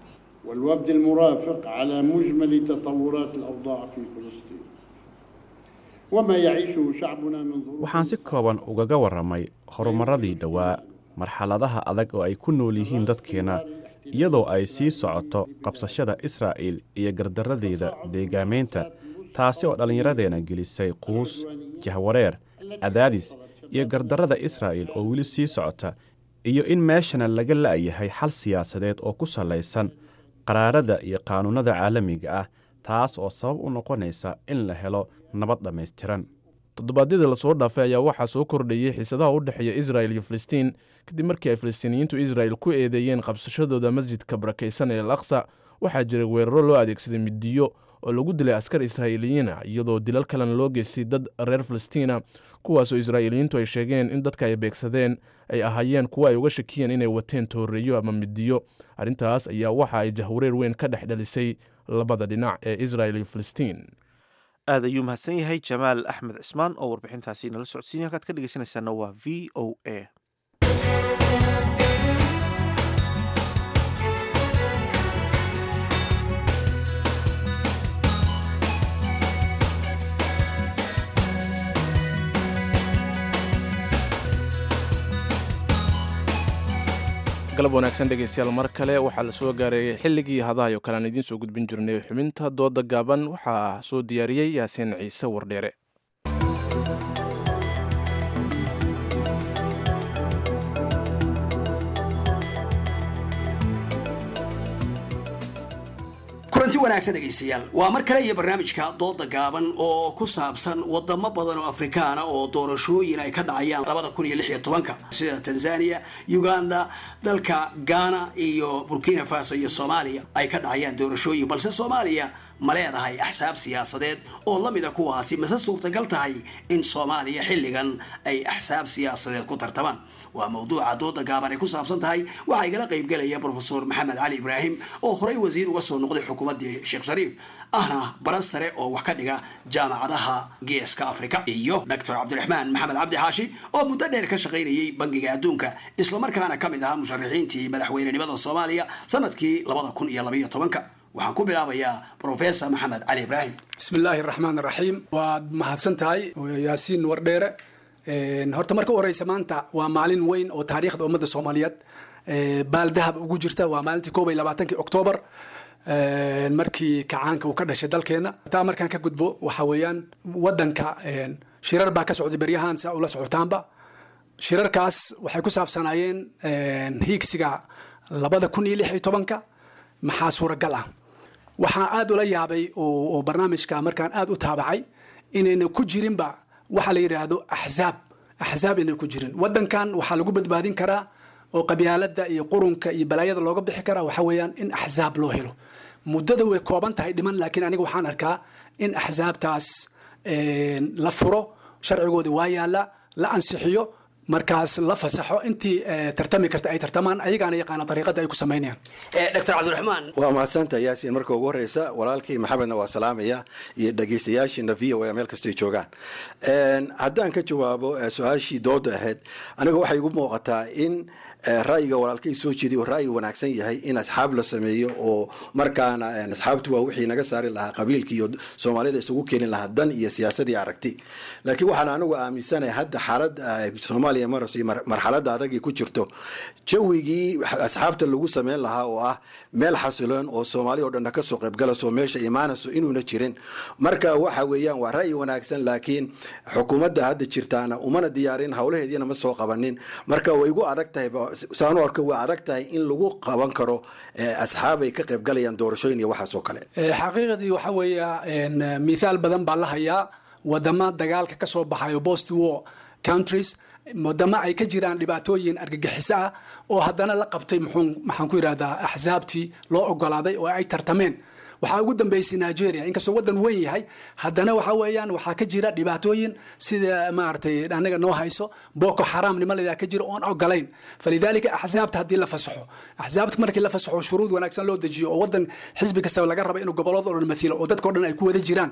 والوفد المرافق على مجمل تطورات الأوضاع في فلسطين وما يعيشه شعبنا من ظروف waxaan si kooban ugaga warramay horumarradii dhowaa marxaladaha adag oo ay ku nool yihiin dadkeenna iyadoo ay sii socoto qabsashada israa'iil iyo gardarradeeda deegaamaynta taasi oo dhallinyaradeenna gelisay quus jahwareer cadaadis iyo gardarrada israa'iil oo weli sii socota iyo in meeshana laga la'yahay xal siyaasadeed oo ku sallaysan qaraarada iyo qaanuunnada caalamiga ah taas oo sabab u noqonaysa in la helo nabad dhammaystiran toddobaadyadii lasoo dhaafay ayaa waxaa soo kordhayey xiisadaha u dhexeeya israel iyo filistiin kadib markii ay filistiiniyiintu israel ku eedeeyeen qabsashadooda masjidka barakaysan ee al aqsa waxaa jiray weeraro loo adeegsaday midiyo oo lagu dilay askar israa'iiliyiina iyadoo dilal kalena loo geystay dad reer filistiina kuwaasoo israa'iiliyiintu ay sheegeen in dadka ay beegsadeen ay ahaayeen kuwo ay uga shakiyeen inay wateen tooreeyo ama midiyo arrintaas ayaa waxa ay jahwareer weyn ka dhex dhalisay labada dhinac ee israel iyo filistiin aad ayuu mahadsan yahay jamaal axmed cismaan oo warbixintaasi nala socodsiinay halkaad ka dhegeysanaysaana waa v o a galab wanaagsan dhegeystayaal mar kale waxaa la soo gaareeyey xilligii hadahayo kale aan idiin soo gudbin jirnay xubinta dooda gaaban waxaa soo diyaariyey yaasiin ciise wardheere kulanti wanaagsan dhegaystayaal waa mar kale iyo barnaamijka dooda gaaban oo ku saabsan wadamo badan oo afrikaana oo doorashooyin ay ka dhacayaan labada kun iyo lix iyo tobanka sida tanzania uganda dalka ghana iyo burkina faso iyo soomaaliya ay ka dhacayaan doorashooyin balse soomaaliya ma leedahay axsaab siyaasadeed oo la mida kuwaasi mase suurtagal tahay in soomaaliya xilligan ay axsaab siyaasadeed ku tartamaan waa mawduuca dooda gaaban ay ku saabsan tahay waxaa igala qaybgelaya brofesor maxamed cali ibraahim oo horey wasiir uga soo noqday xukuumaddii sheekh shariif ahna bara sare oo wax ka dhiga jaamacadaha geeska afrika iyo doctor cabdiraxmaan maxamed cabdi xaashi oo muddo dheer ka shaqaynayay bangiga adduunka islamarkaana ka mid ahaa musharaxiintii madaxweynenimada soomaaliya sanadkii labada kun iyo labaiyo tobanka waxaan ku bilaabayaa professor maxamed cali ibraahim bismi illaahi raxmaan raxiim waad mahadsan tahay yaasiin wardheere horta marka u horeysa maanta waa maalin weyn oo taariikhda ummadda soomaaliyeed baaldahab ugu jirta waa maalintii koob iyo labaatankii oktoobar markii kacaanka uu ka dhashay dalkeena taa markaan ka gudbo waxa weeyaan wadanka shirar baa ka socday beryahan saa ula socotaanba shirarkaas waxay ku saabsanaayeen hiigsiga labada kun iyo lix iyo tobanka maxaa suuragal ah waxaan aad ula yaabay oo barnaamijka markaan aad u taabacay inayna ku jirinba waxa la yidhaahdo axzaab axzaab inay ku jirin wadankan waxaa lagu badbaadin karaa oo qabyaalada iyo qurunka iyo balaayada looga bixi karaa waxa weeyaan in axzaab loo helo muddada way kooban tahay dhiman laakiin aniga waxaan arkaa in axzaabtaas la furo sharcigoodi waa yaala la ansixiyo markaas la fasaxo intii tartami karta ay tartamaan ayagaana yaqaana dariiqada ay ku samaynayaan doctor cabdiraxmaan waa mahadsantaha yaasiin marka ugu horeysa walaalkii maxamedna waa salaamaya iyo dhegeystayaashiina v o a meel kastay joogaan haddaan ka jawaabo su-aashii dooda ahayd aniga waxay igu muuqataa in ra'yiga walaalkay soo jeeday oo ra'yi wanaagsan yahay in asxaab la sameeyo oo markaana asxaabtu waa wixii naga saari lahaa qabiilka iyo soomaalida isugu keeni lahaa dan iyo siyaasadii aragti laakiin waxaan anigu aaminsanahay hadda xaalad soomaaliya marayso marxaladda adagii ku jirto jawigii asxaabta lagu sameyn lahaa oo ah meel xasiloon oo soomaali oo dhanna kasoo qaybgalayso meesha imaanayso inuuna jirin marka waxa weeyaan waa ra'yi wanaagsan laakiin xukuumadda hadda jirtaana umana diyaarin howlaheediina ma soo qabanin marka way igu adag tahay saanu arka waa adag tahay in lagu qaban karo asxaab ay ka qaybgalayaan doorashooyin iyo waxaas oo kale xaqiiqadii waxa weeya mithaal badan baa la hayaa wadama dagaalka ka soo baxayo post war countries wadamo ay ka jiraan dhibaatooyin argagixiso ah oo haddana la qabtay maxaan ku yidhahdaa axsaabtii loo ogolaaday oo ay tartameen waxaa ugu dambeysay nigeria inkastoo wadan weyn yahay haddana waxa weeyaan waxaa ka jira dhibaatooyin sida maaragtay anaga noo hayso boko xaram nimalada ka jira oon ogolayn falidaalika axsaabta haddii la fasaxo axsaabta markii la fasaxo shuruud wanaagsan loo dejiyo oo wadan xisbi kastaba laga raba inuu gobolada oo dhan mathilo oo dadkao dhan ay ku wada jiraan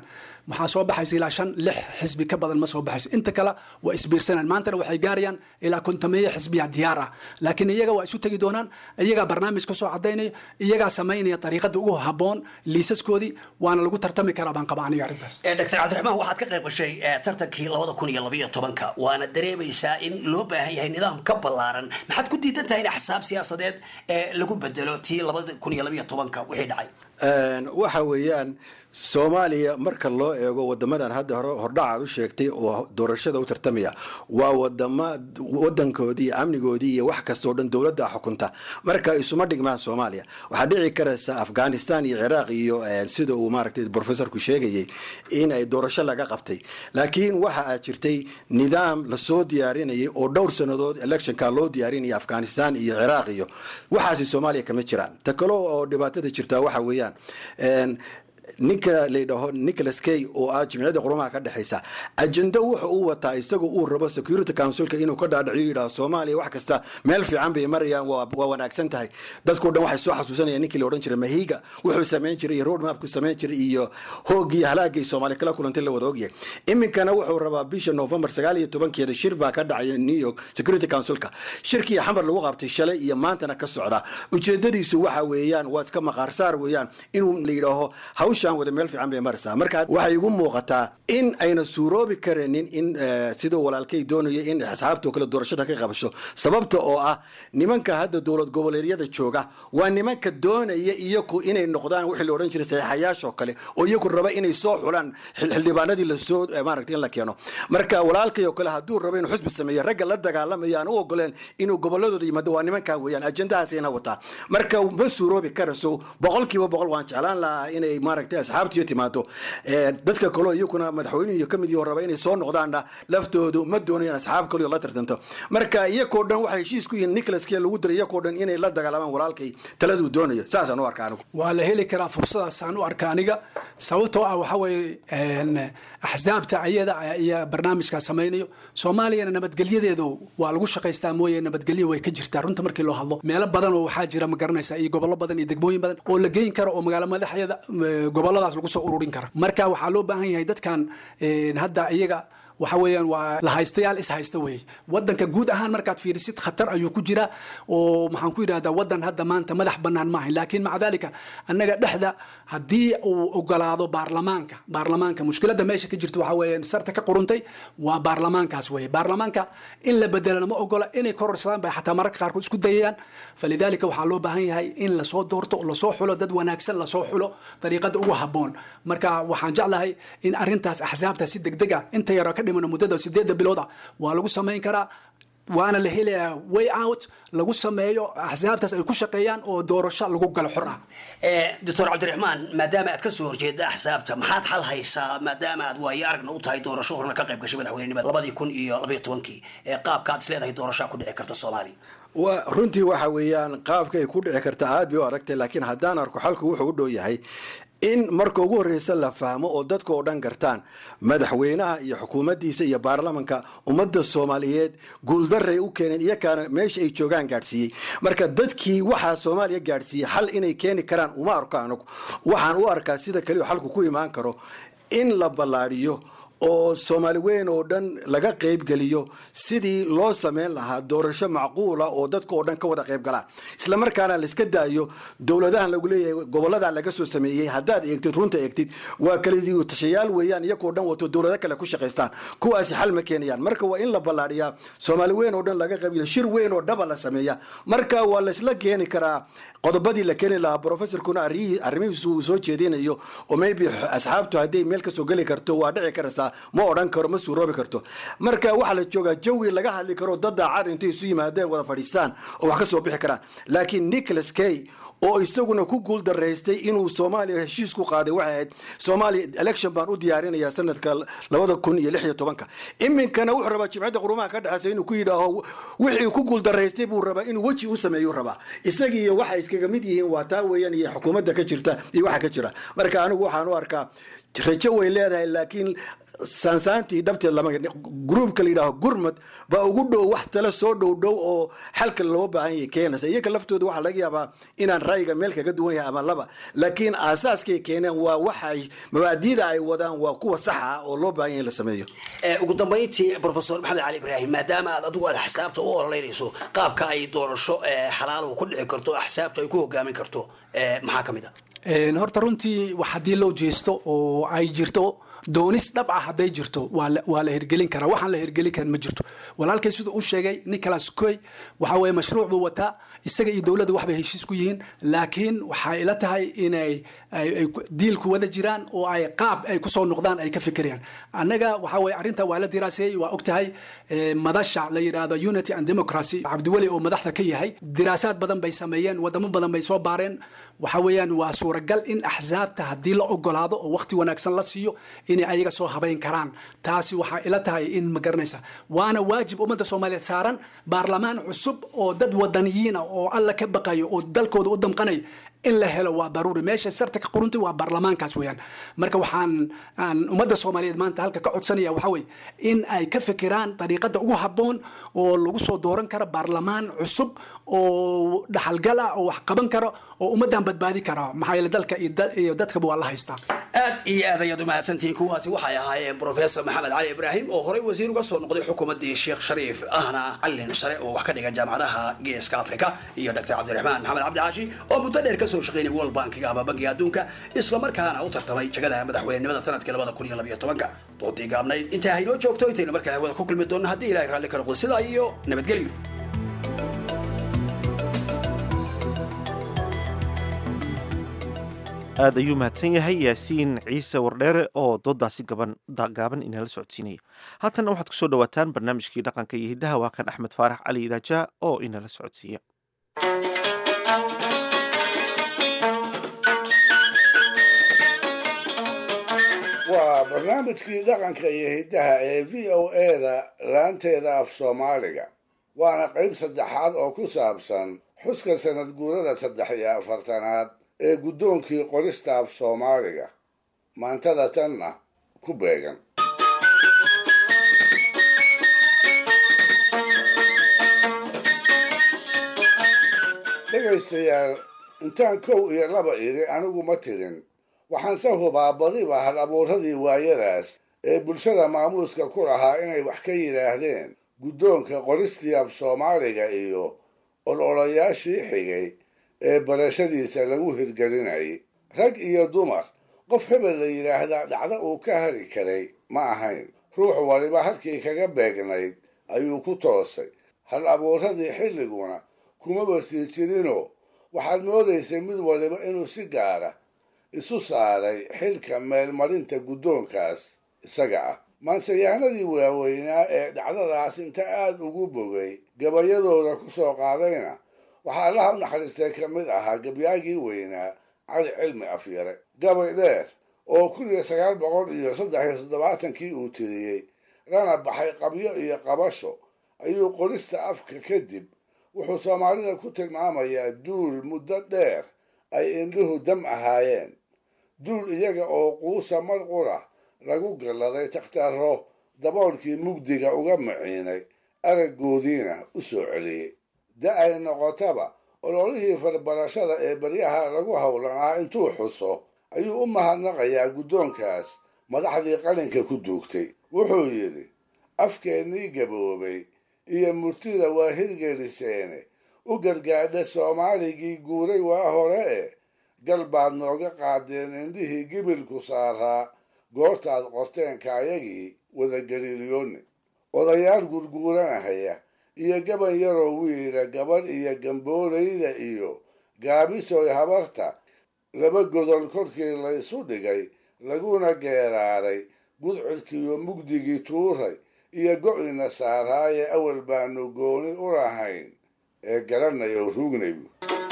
maxaa soo baxaysa ilaa shan lix xisbi ka badan ma soo baxayso inta kale waa isbiirsanaan maantana waxay gaarayaan ilaa kontomeeyo xisbiya diyaar ah laakiin iyaga waa isu tegi doonaan iyagaa barnaamij ka soo cadaynaya iyagaa samaynaya dariiqada ugu habboon liisaskoodii waana lagu tartami karaa baan qaba aniga arrintaas dr cabdiraxmaan waxaad ka qayb gashay eh, tartankii labada kun iyo labaiyo tobanka waana dareemaysaa in loo baahan yahay nidaam ka ballaaran maxaad ku diidan tahay in axsaab siyaasadeed ee lagu bedelo tii labada kun iyo labaiyo tobanka wixii dhacay Een, waxa weeyaan soomaaliya marka loo eego wadamadan hadda hore hordhacaad u sheegtay oo doorashada u tartamaya waa wadama wadankoodii iyo amnigoodii iyo wax kastoo dhan dowladda xukunta marka isuma dhigmaan soomaaliya waxaa dhici karaysa afghanistan iyo ciraaq iyo een, sida uu maaragtay professorku sheegayay in ay doorasho laga qabtay laakiin waxa aad jirtay nidaam lasoo diyaarinayay oo dhowr sannadood electionka loo diyaarinaya afghanistan iyo ciraaq iyo waxaasi soomaaliya kama jiraan ta kale oo dhibaatada jirtaa waxa weeyaan een, ninka layidhaaho nicholas kay oo ah jimciyadda qurumaha ka dhexaysa ajendo wuxa uu wataa isagoo uu rabo security councilka inuu ka dhaadhiciyo yidhaho soomaaliya wax kasta meel fiican bay marayaan waa waa wanaagsan tahay dadkao dhan waxay soo xasuusanayaan ninkii la odhan jiray mahiga wuxuu samayn jiray iyo road mapku samayn jiray iyo hoogii halaagay soomaaliya kala kulantay la wada ogyahay iminkana wuxuu rabaa bisha november sagaal iyo tobankeeda shir baa ka dhacaya new york security councilka shirkii xamar lagu qabtay shalay iyo maantana ka socda ujeedadiisu waxa weeyaan waa iska maqaarsaar weeyaan inuu la yidhaaho hawshaan wada meel fiican bay maraysaa marka waxay igu muuqataa in ayna suuroobi kareenin in eh, siduu walaalkay doonayo in asxaabtoo kale doorashada ka qabasho sababta oo ah nimanka hadda dowlad goboleedyada jooga waa nimanka doonaya iyaku inay noqdaan wixii la odhan jiray saxiixayaashoo kale oo iyaku raba inay soo xulaan xil- xildhibaanadii lasoo eh, maaragtay in la keeno marka walaalkay oo kale hadduu rabo inuu xusbi sameeyo ragga la dagaalamaya aan u ogoleen inuu goboladooda yimaado waa nimankaa weeyaan ajendahaasayna wataa marka ma suuroobi karayso boqolkiiba boqol waan jeclaan lahaa inay maaragtay asxaabtiyo timaado Eh, dadka kaleo iyakuna madaxweynuhu iyo kamid raba inay soo noqdaanna laftoodu ma doonayaan asxaab kaleo la tartanto marka iyakoo dhan waxay heshiis ku yihiin nicholas kee lagu diray iyakoo dhan inay la dagaalamaan walaalkay taladuu doonayo saasaan u arka anigu waa la heli karaa fursadaasaan u arka aniga sababtoo ah waxa weeye een, axsaabta ayada iyo barnaamijkaa samaynayo soomaaliyana nabadgelyadeedu waa lagu shaqaystaa mooye nabadgelyo way ka jirtaa runta markii loo hadlo meelo badan oo waxaa jira ma garanaysa iyo gobollo badan iyo degmooyin badan oo la geyn karo oo magaalo madaxyada eh, gobolladaas lagu soo ururin kara marka waxaa loo baahan yahay dadkan een, hadda iyaga waxa weeyaan waa la haystayaal is haysta weeye wadanka guud ahaan markaad fiirisid khatar ayuu ku jiraa oo maxaan ku yidhahdaa wadan hadda maanta madax bannaan maaha laakiin maca dalika annaga dhexda haddii uu ogolaado baarlamaanka baarlamaanka mushkiladda meesha ka jirta waxa weeyaan sarta ka quruntay waa baarlamaankaas weeye baarlamaanka in la bedelana ma ogola inay kororsadaan bay xataa mararka qaarkood isku dayayaan falidaalika waxaa loo baahan yahay in lasoo doorto lasoo xulo dad wanaagsan lasoo xulo dariiqada ugu habboon marka waxaan jeclahay in arrintaas axsaabta si degdeg ah inta yaroo ka dhimano muddada sideedda bilood ah waa lagu samayn karaa waana la helayaa way out lagu sameeyo axsaabtaas ay ku shaqeeyaan oo doorasho lagu galo xor ah doctor cabdiraxmaan maadaama aad ka soo horjeeda axsaabta maxaad xal haysaa maadaama aad waayo aragna u tahay doorasho horna ka qayb gashay madaxweynenimada labadii kun iyo labaiyo tobankii ee qaabka aad isleedahay doorashaa ku dhici karta soomaaliya wa runtii waxa weeyaan qaabka ay ku dhici karta aad bay u aragtay laakiin haddaan arko xalku wuxuu u dhow yahay in marka ugu horreysa la fahmo oo dadka oo dhan gartaan madaxweynaha iyo xukuumaddiisa iyo baarlamanka ummadda soomaaliyeed guuldaray u keeneen iyakaana meesha ay joogaan gaadhsiiyey marka dadkii waxaa soomaaliya gaadhsiiyey xal inay keeni karaan uma arko anigu waxaan u arkaa sida kaliya xalku ku imaan karo in la ballaadhiyo oo soomaali weyn oo dhan laga qaybgeliyo sidii loo sameyn lahaa doorasho macquula oo dadka oo dhan ka wada qaybgalaa isla markaana laiska daayo dowladahan lagu leeyahay gobolada laga soo sameeyey haddaad eegtid runta eegtid waa kalidiyu tashayaal weeyaan iyagoo dhan wato dowlado kale ku shaqaystaan kuwaasi xal ma keenayaan marka waa in la ballaadhiyaa soomaali weyn oo dhan laga qaybgeliyo shir weyn oo dhaba la sameeya marka waa laisla keeni karaa qodobadii la keeni lahaa professorkuna arrimihii- arrimihiisu uu soo jeedinayo oo maybe asxaabtu hadday meel kasoo geli karto waa dhici karaysaa ma odhan karo ma suuroobi karto marka waxaa la joogaa jawi laga hadli karo dad daacad intay isu yimaadeen wada fadhiistaan oo wax ka soo bixi karaan laakiin nicholas kay oo isaguna ku guul daraystay inuu soomaaliya heshiis ku qaaday waxay ahayd soomaaliya election baan u diyaarinayaa sanadka labada kun iyo lix iyo tobanka iminkana wuxuu rabaa jimcadda qurumaha ka dhexeysa inuu ku yidhaaho wixii ku guul daraystay buu rabaa inuu weji u sameeyu rabaa isagii iyo waxa iskaga mid yihiin waa taa weeyaan iyo xukuumadda ka jirta iyo waxa ka jira marka anigu waxaan u arkaa rajo way leedahay laakiin saansaantii dhabteed lama gruubka la yidhaaho gurmad baa ugu dhow wax tale soo dhow dhow oo xalka loo baahan yahay keenaysa iyaga laftooda waxaa laga yaabaa inaan ra'yiga meel kaga duwan yahay ama laba laakiin aasaaskay keeneen waa waxay mabaadiida ay wadaan waa kuwa saxa ah oo loo baahan yahay in la sameeyo ugu dambayntii profesor maxamed cali ibraahim maadaama aad adigu aad axsaabta u ololeynayso qaabka ay doorasho xalaal ku dhici karto axsaabta ay ku hogaamin karto maxaa ka mid a horta runtii wax haddii loo jeesto oo ay jirto doonis dhab ah hadday jirto waa la hirgelin karaa waxaan la hirgelin karin ma jirto walaalkay siduu u sheegay nicholas coy waxa weye mashruuc buu wataa isaga iyo dowladda waxbay heshiis ku yihiin laakiin waxay ila tahay inay diilku wada jiraan oo ay qaab ay kusoo noqdaan ay ka fikirayaan annaga waxa weye arrinta waa la diraaseeyey waa og tahay madasha la yidhaahdo unity and democracy cabdiweli oo madaxda ka yahay diraasaad badan bay sameeyeen wadamo badan bay soo baareen waxa weeyaan waa suuragal in axsaabta haddii la ogolaado oo waqti wanaagsan la siiyo inay ayaga soo habayn karaan taasi waxaa ila tahay in ma garanaysa waana waajib ummadda soomaaliyeed saaran baarlamaan cusub oo dad wadaniyiina oo alla ka baqayo oo dalkooda u damqanayo in la helo waa daruuri meesha sarta ka quruntay waa baarlamaankaas weeyaan marka waxaan aan ummadda soomaaliyeed maanta halka ka codsanaya waxa weye in ay ka fikiraan dariiqada ugu habboon oo lagu soo dooran karo baarlamaan cusub oo dhaxalgal ah oo wax qaban karo oo ummaddan badbaadi kara maxaa yeele dalka iyo dadkaba waa la haystaa aad iyo aad ayaad umahadsantihiin kuwaasi waxay ahaayeen professor maxamed cali ibraahim oo horey wasiir uga soo noqday xukuumaddii sheekh shariif ahna callin sare oo wax ka dhiga jaamacadaha geeska afrika iyo dr cabdiraxmaan maxamed cabdi caashi oo muddo dheer kasoo shaqeynay world bankiga ama bankiga adduunka islamarkaana u tartamay jagada madaxweynenimada sanadkii labada kun iyo labaiyo tobanka doodii gaabnayd intaa haynoo joogto intaynu markale hawada ku kulmi doonno haddii ilahay raalli ka noqdo sidaa iyo nabadgelyo aad ayuu mahadsan yahay yaasiin ciise wardheere oo doodaasi gaaban inala socodsiinaya haatanna waxaad kusoo dhawaataan barnaamijkii dhaqanka iyo hiddaha waa kan axmed faarax cali idaaja oo inala socodsiiya waa barnaamijkii dhaqanka iyo hiddaha ee v o eda laanteeda af soomaaliga waana qayb saddexaad oo ku saabsan xuska sanad guurada saddex iyo afartanaad ee guddoonkii qorista af soomaaliga maantada tanna ku beegan dhegaystayaal intaan kow iyo laba idhi anigu ma tirin waxaanse hubaa badiba hal abuuradii waayadaas ee bulshada maamuuska ku lahaa inay wax ka yidhaahdeen guddoonka qoristii af soomaaliga iyo ololayaashii xigay ee barashadiisa lagu hirgelinayay rag iyo dumar qof hebel la yidhaahdaa dhacdo uu ka hari karay ma ahayn ruux waliba halkii kaga beegnayd ayuu ku toosay hal abuuradii xilliguna kumaba sii jirinoo waxaad moodaysay mid waliba inuu si gaara isu saaray xilka meelmarinta guddoonkaas isaga ah maanseyahanadii waaweynaa ee dhacdadaas inta aad ugu bogay gabayadooda ku soo qaadayna waxaa allaha u naxariistay ka mid ahaa gabyaagii weynaa cali cilmi afyare gabay dheer oo kun iyo sagaal boqol iyo saddex iyo toddobaatankii uu tiriyey lana baxay qabyo iyo qabasho ayuu qorista afka kadib wuxuu soomaalida ku tilmaamayaa duul muddo dheer ay indhuhu dam ahaayeen duul iyaga oo quusa mar qura lagu galladay takhtarro daboolkii mugdiga uga maciinay araggoodiina u soo celiyey da ay noqotaba ololihii farbarashada ee baryaha lagu howlanaa intuu xuso ayuu u mahadnaqayaa guddoonkaas madaxdii qalinka ku duugtay wuxuu yidhi afkeennii gaboobay iyo murtida waa hirgeliseene u gargaadha soomaaligii guuray waa hore e gal baad nooga qaadeen indhihii gibilku saaraa goortaad qorteenka ayagii wadagaliilyoonni odayaal gurguuranahaya iyo gaban yaroo wiila gabadh iyo gamboolayda iyo gaabisoy habarta laba godol korkii laysu dhigay laguna geeraaray gudcurkiiyo mugdigii tuuray iyo go'ina saaraaye awal baanu gooni u lahayn ee garanay oo ruugnaybu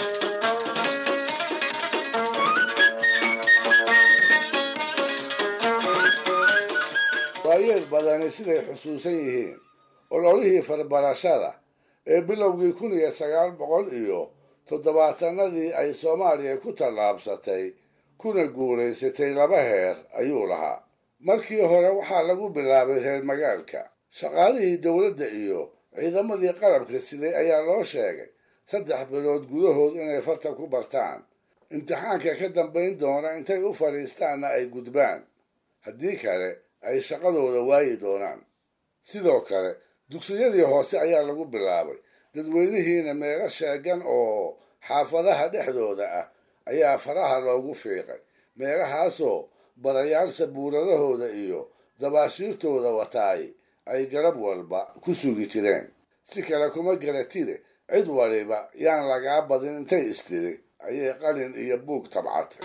waayeel badani siday xusuusan yihiin ololihii farbarashada ee bilowgii kun iyo sagaal boqol iyo toddobaatanadii ay soomaaliya ku tallaabsatay kuna guulaysatay laba heer ayuu lahaa markii hore waxaa lagu bilaabay reer magaalka shaqaalihii dowladda iyo ciidamadii qalabka siday ayaa loo sheegay saddex bilood gudahood inay farta ku bartaan imtixaanka ka dambayn doona intay u fadhiistaanna ay gudbaan haddii kale ay shaqadooda waayi doonaan sidoo kale dugsiyadii hoose ayaa lagu bilaabay dadweynihiina meelo sheegan oo xaafadaha dhexdooda ah ayaa faraha loogu fiiqay meelahaasoo barayaal sabuuradahooda iyo dabaashiirtooda wataay ay garab walba ku sugi jireen si kale kuma garatide cid waliba yaan lagaa badin intay istiri ayay qalin iyo buug tabcatay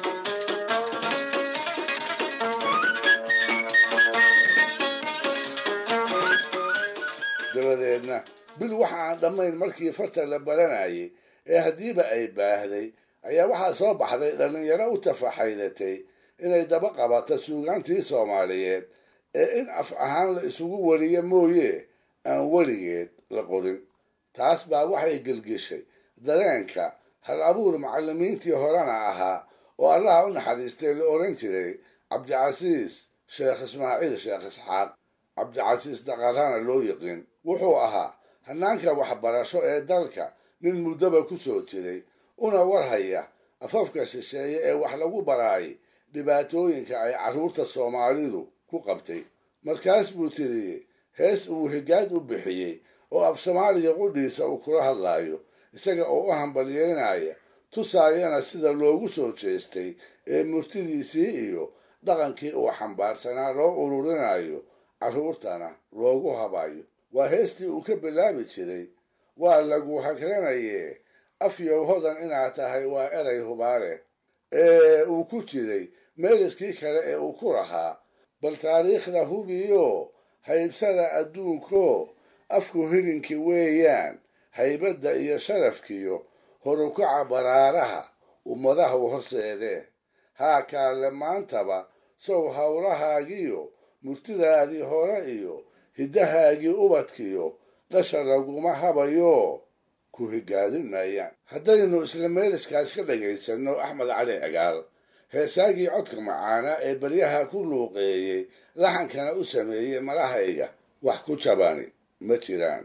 dabadeedna bil waxa aan dhammayn markii farta la baranayay ee haddiiba ay baahday ayaa waxaa soo baxday dhallinyaro u tafaxaydatay inay daba qabato suugaantii soomaaliyeed ee in af ahaan la isugu wariyo mooye aan weligeed la qorin taas baa waxay gelgeshay dareenka hal abuur macallimiintii horena ahaa oo allaha u naxariistay la odhan jiray cabdicasiis sheekh ismaaciil sheekh isxaaq cabdicasiis daqarana loo yiqiin wuxuu ahaa hanaanka waxbarasho ee dalka nin muddoba ku soo jiray una warhaya afafka shisheeye ee wax lagu baraayay dhibaatooyinka ay carruurta soomaalidu ku qabtay markaas buu tiriyey hees uu higaad u bixiyey oo af soomaaliga qudhiisa uu kula hadlaayo isaga oo u hambalyeynaya tusaayana sida loogu soo jeestay ee murtidiisii iyo dhaqankii uu xambaarsanaa loo ururinayo carruurtana loogu habayo waa heestii uu ka bilaabi jiray waa lagu hagranaye afyow hodan inaad tahay waa eray hubaale ee uu ku jiray meeliskii kale ee uu ku lahaa bal taariikhda hubiyo haybsada adduunko afku hilinki weeyaan haybadda iyo sharafkiyo horukaca baraaraha ummadahu horseedee haa kaalle maantaba sow howlahaagiyo murtidaadii hore iyo hiddahaagii ubadkiyo dhasha laguma habayo ku higaadin maayaan haddaynu isla meeliskaas ka dhagaysanno axmed cali cigaal heesaagii codka macaana ee baryaha ku luuqeeyey laxankana u sameeyey malahayga wax ku jabani ma jiraan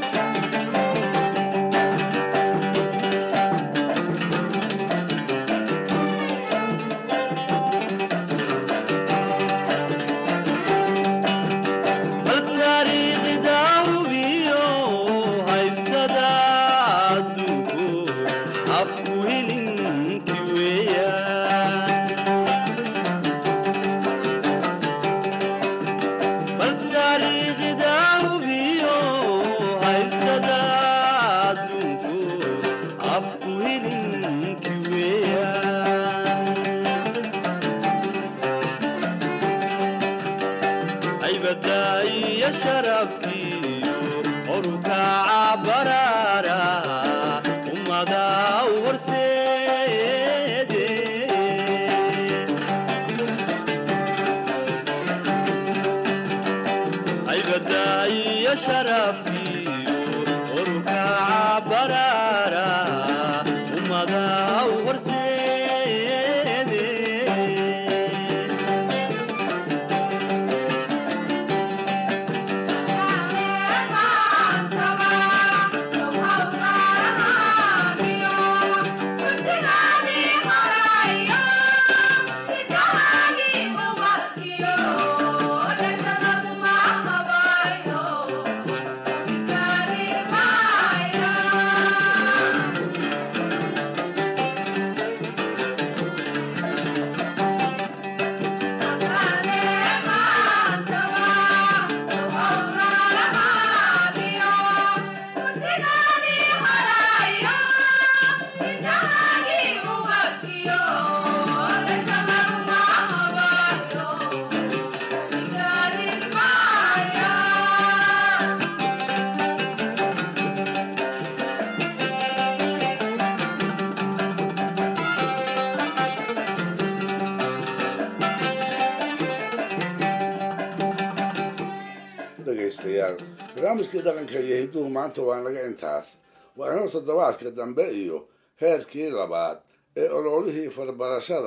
dhegaystayaal barnaamijkii dhaqanka iyo hidduhu maanta waa naga intaas waa inuu toddobaadka dambe iyo heerkii labaad ee ololihii farbarashada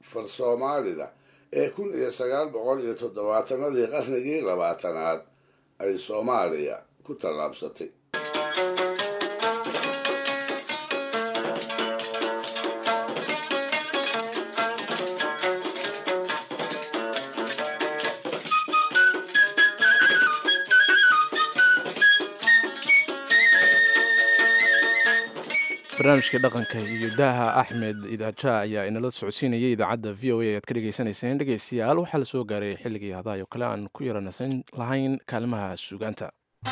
far soomaalida ee kun iyo sagaal boqol iyo toddobaatanadii qarnigii labaatanaad ay soomaaliya ku tallaabsatay barnaamijka dhaqanka iyo daaha axmed idaaja ayaa inala socodsiinayay idaacadda v o a aad ka dhegaysanayseen dhegaystayaal waxaa la soo gaaray xilligii hadayo kale aan ku yaranasan lahayn kaalimaha suugaanta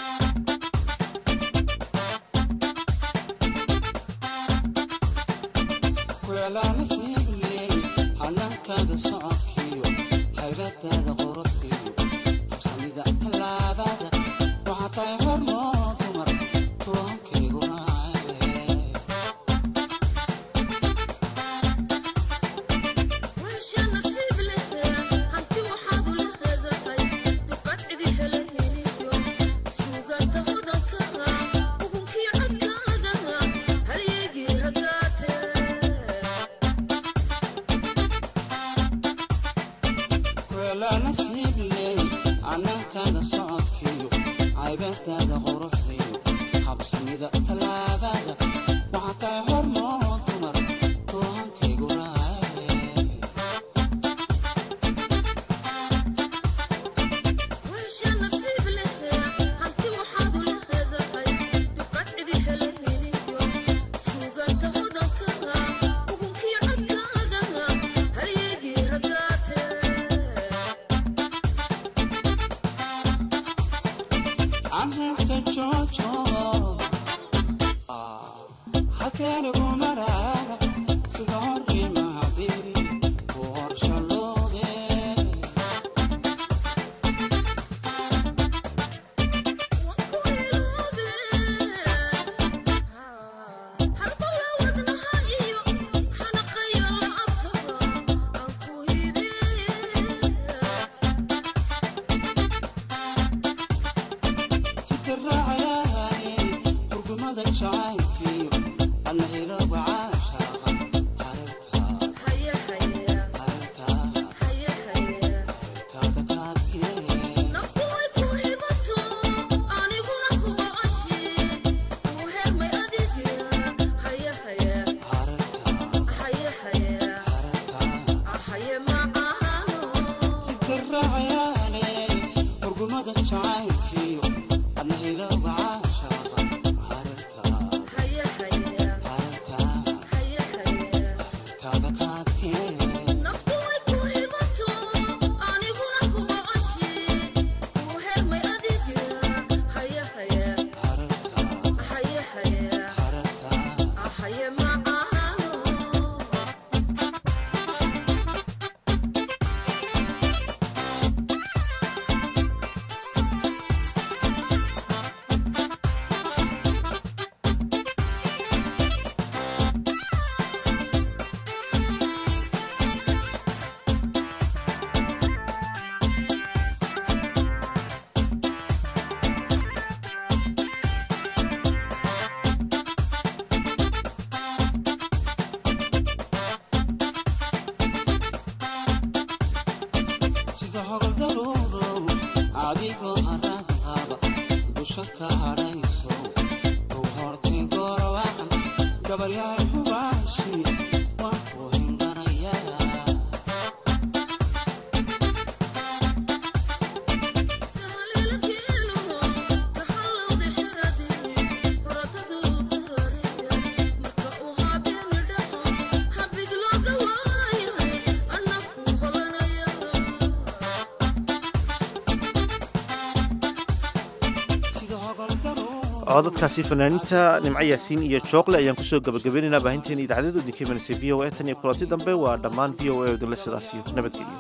codadkaasi fanaaniinta nimco yaasiin iyo jookle ayaan kusoo gabagabaynaynaa baahinteena idaacadada idinka imanaysa v o a tan iyo kulanti dambe waa dhammaan v o a idinle sidaas iyo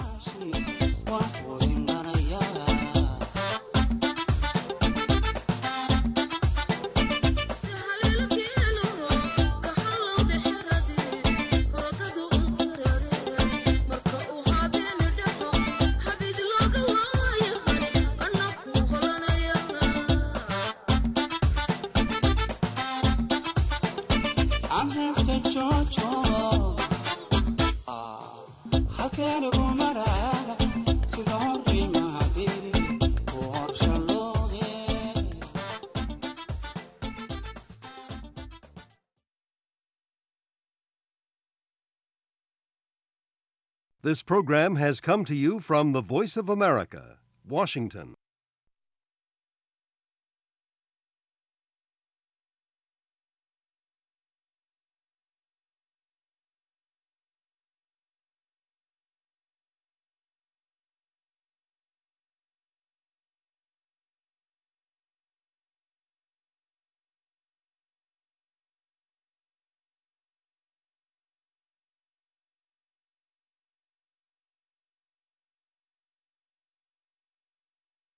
nabadgelyo This program has come to you from the Voice of America, Washington.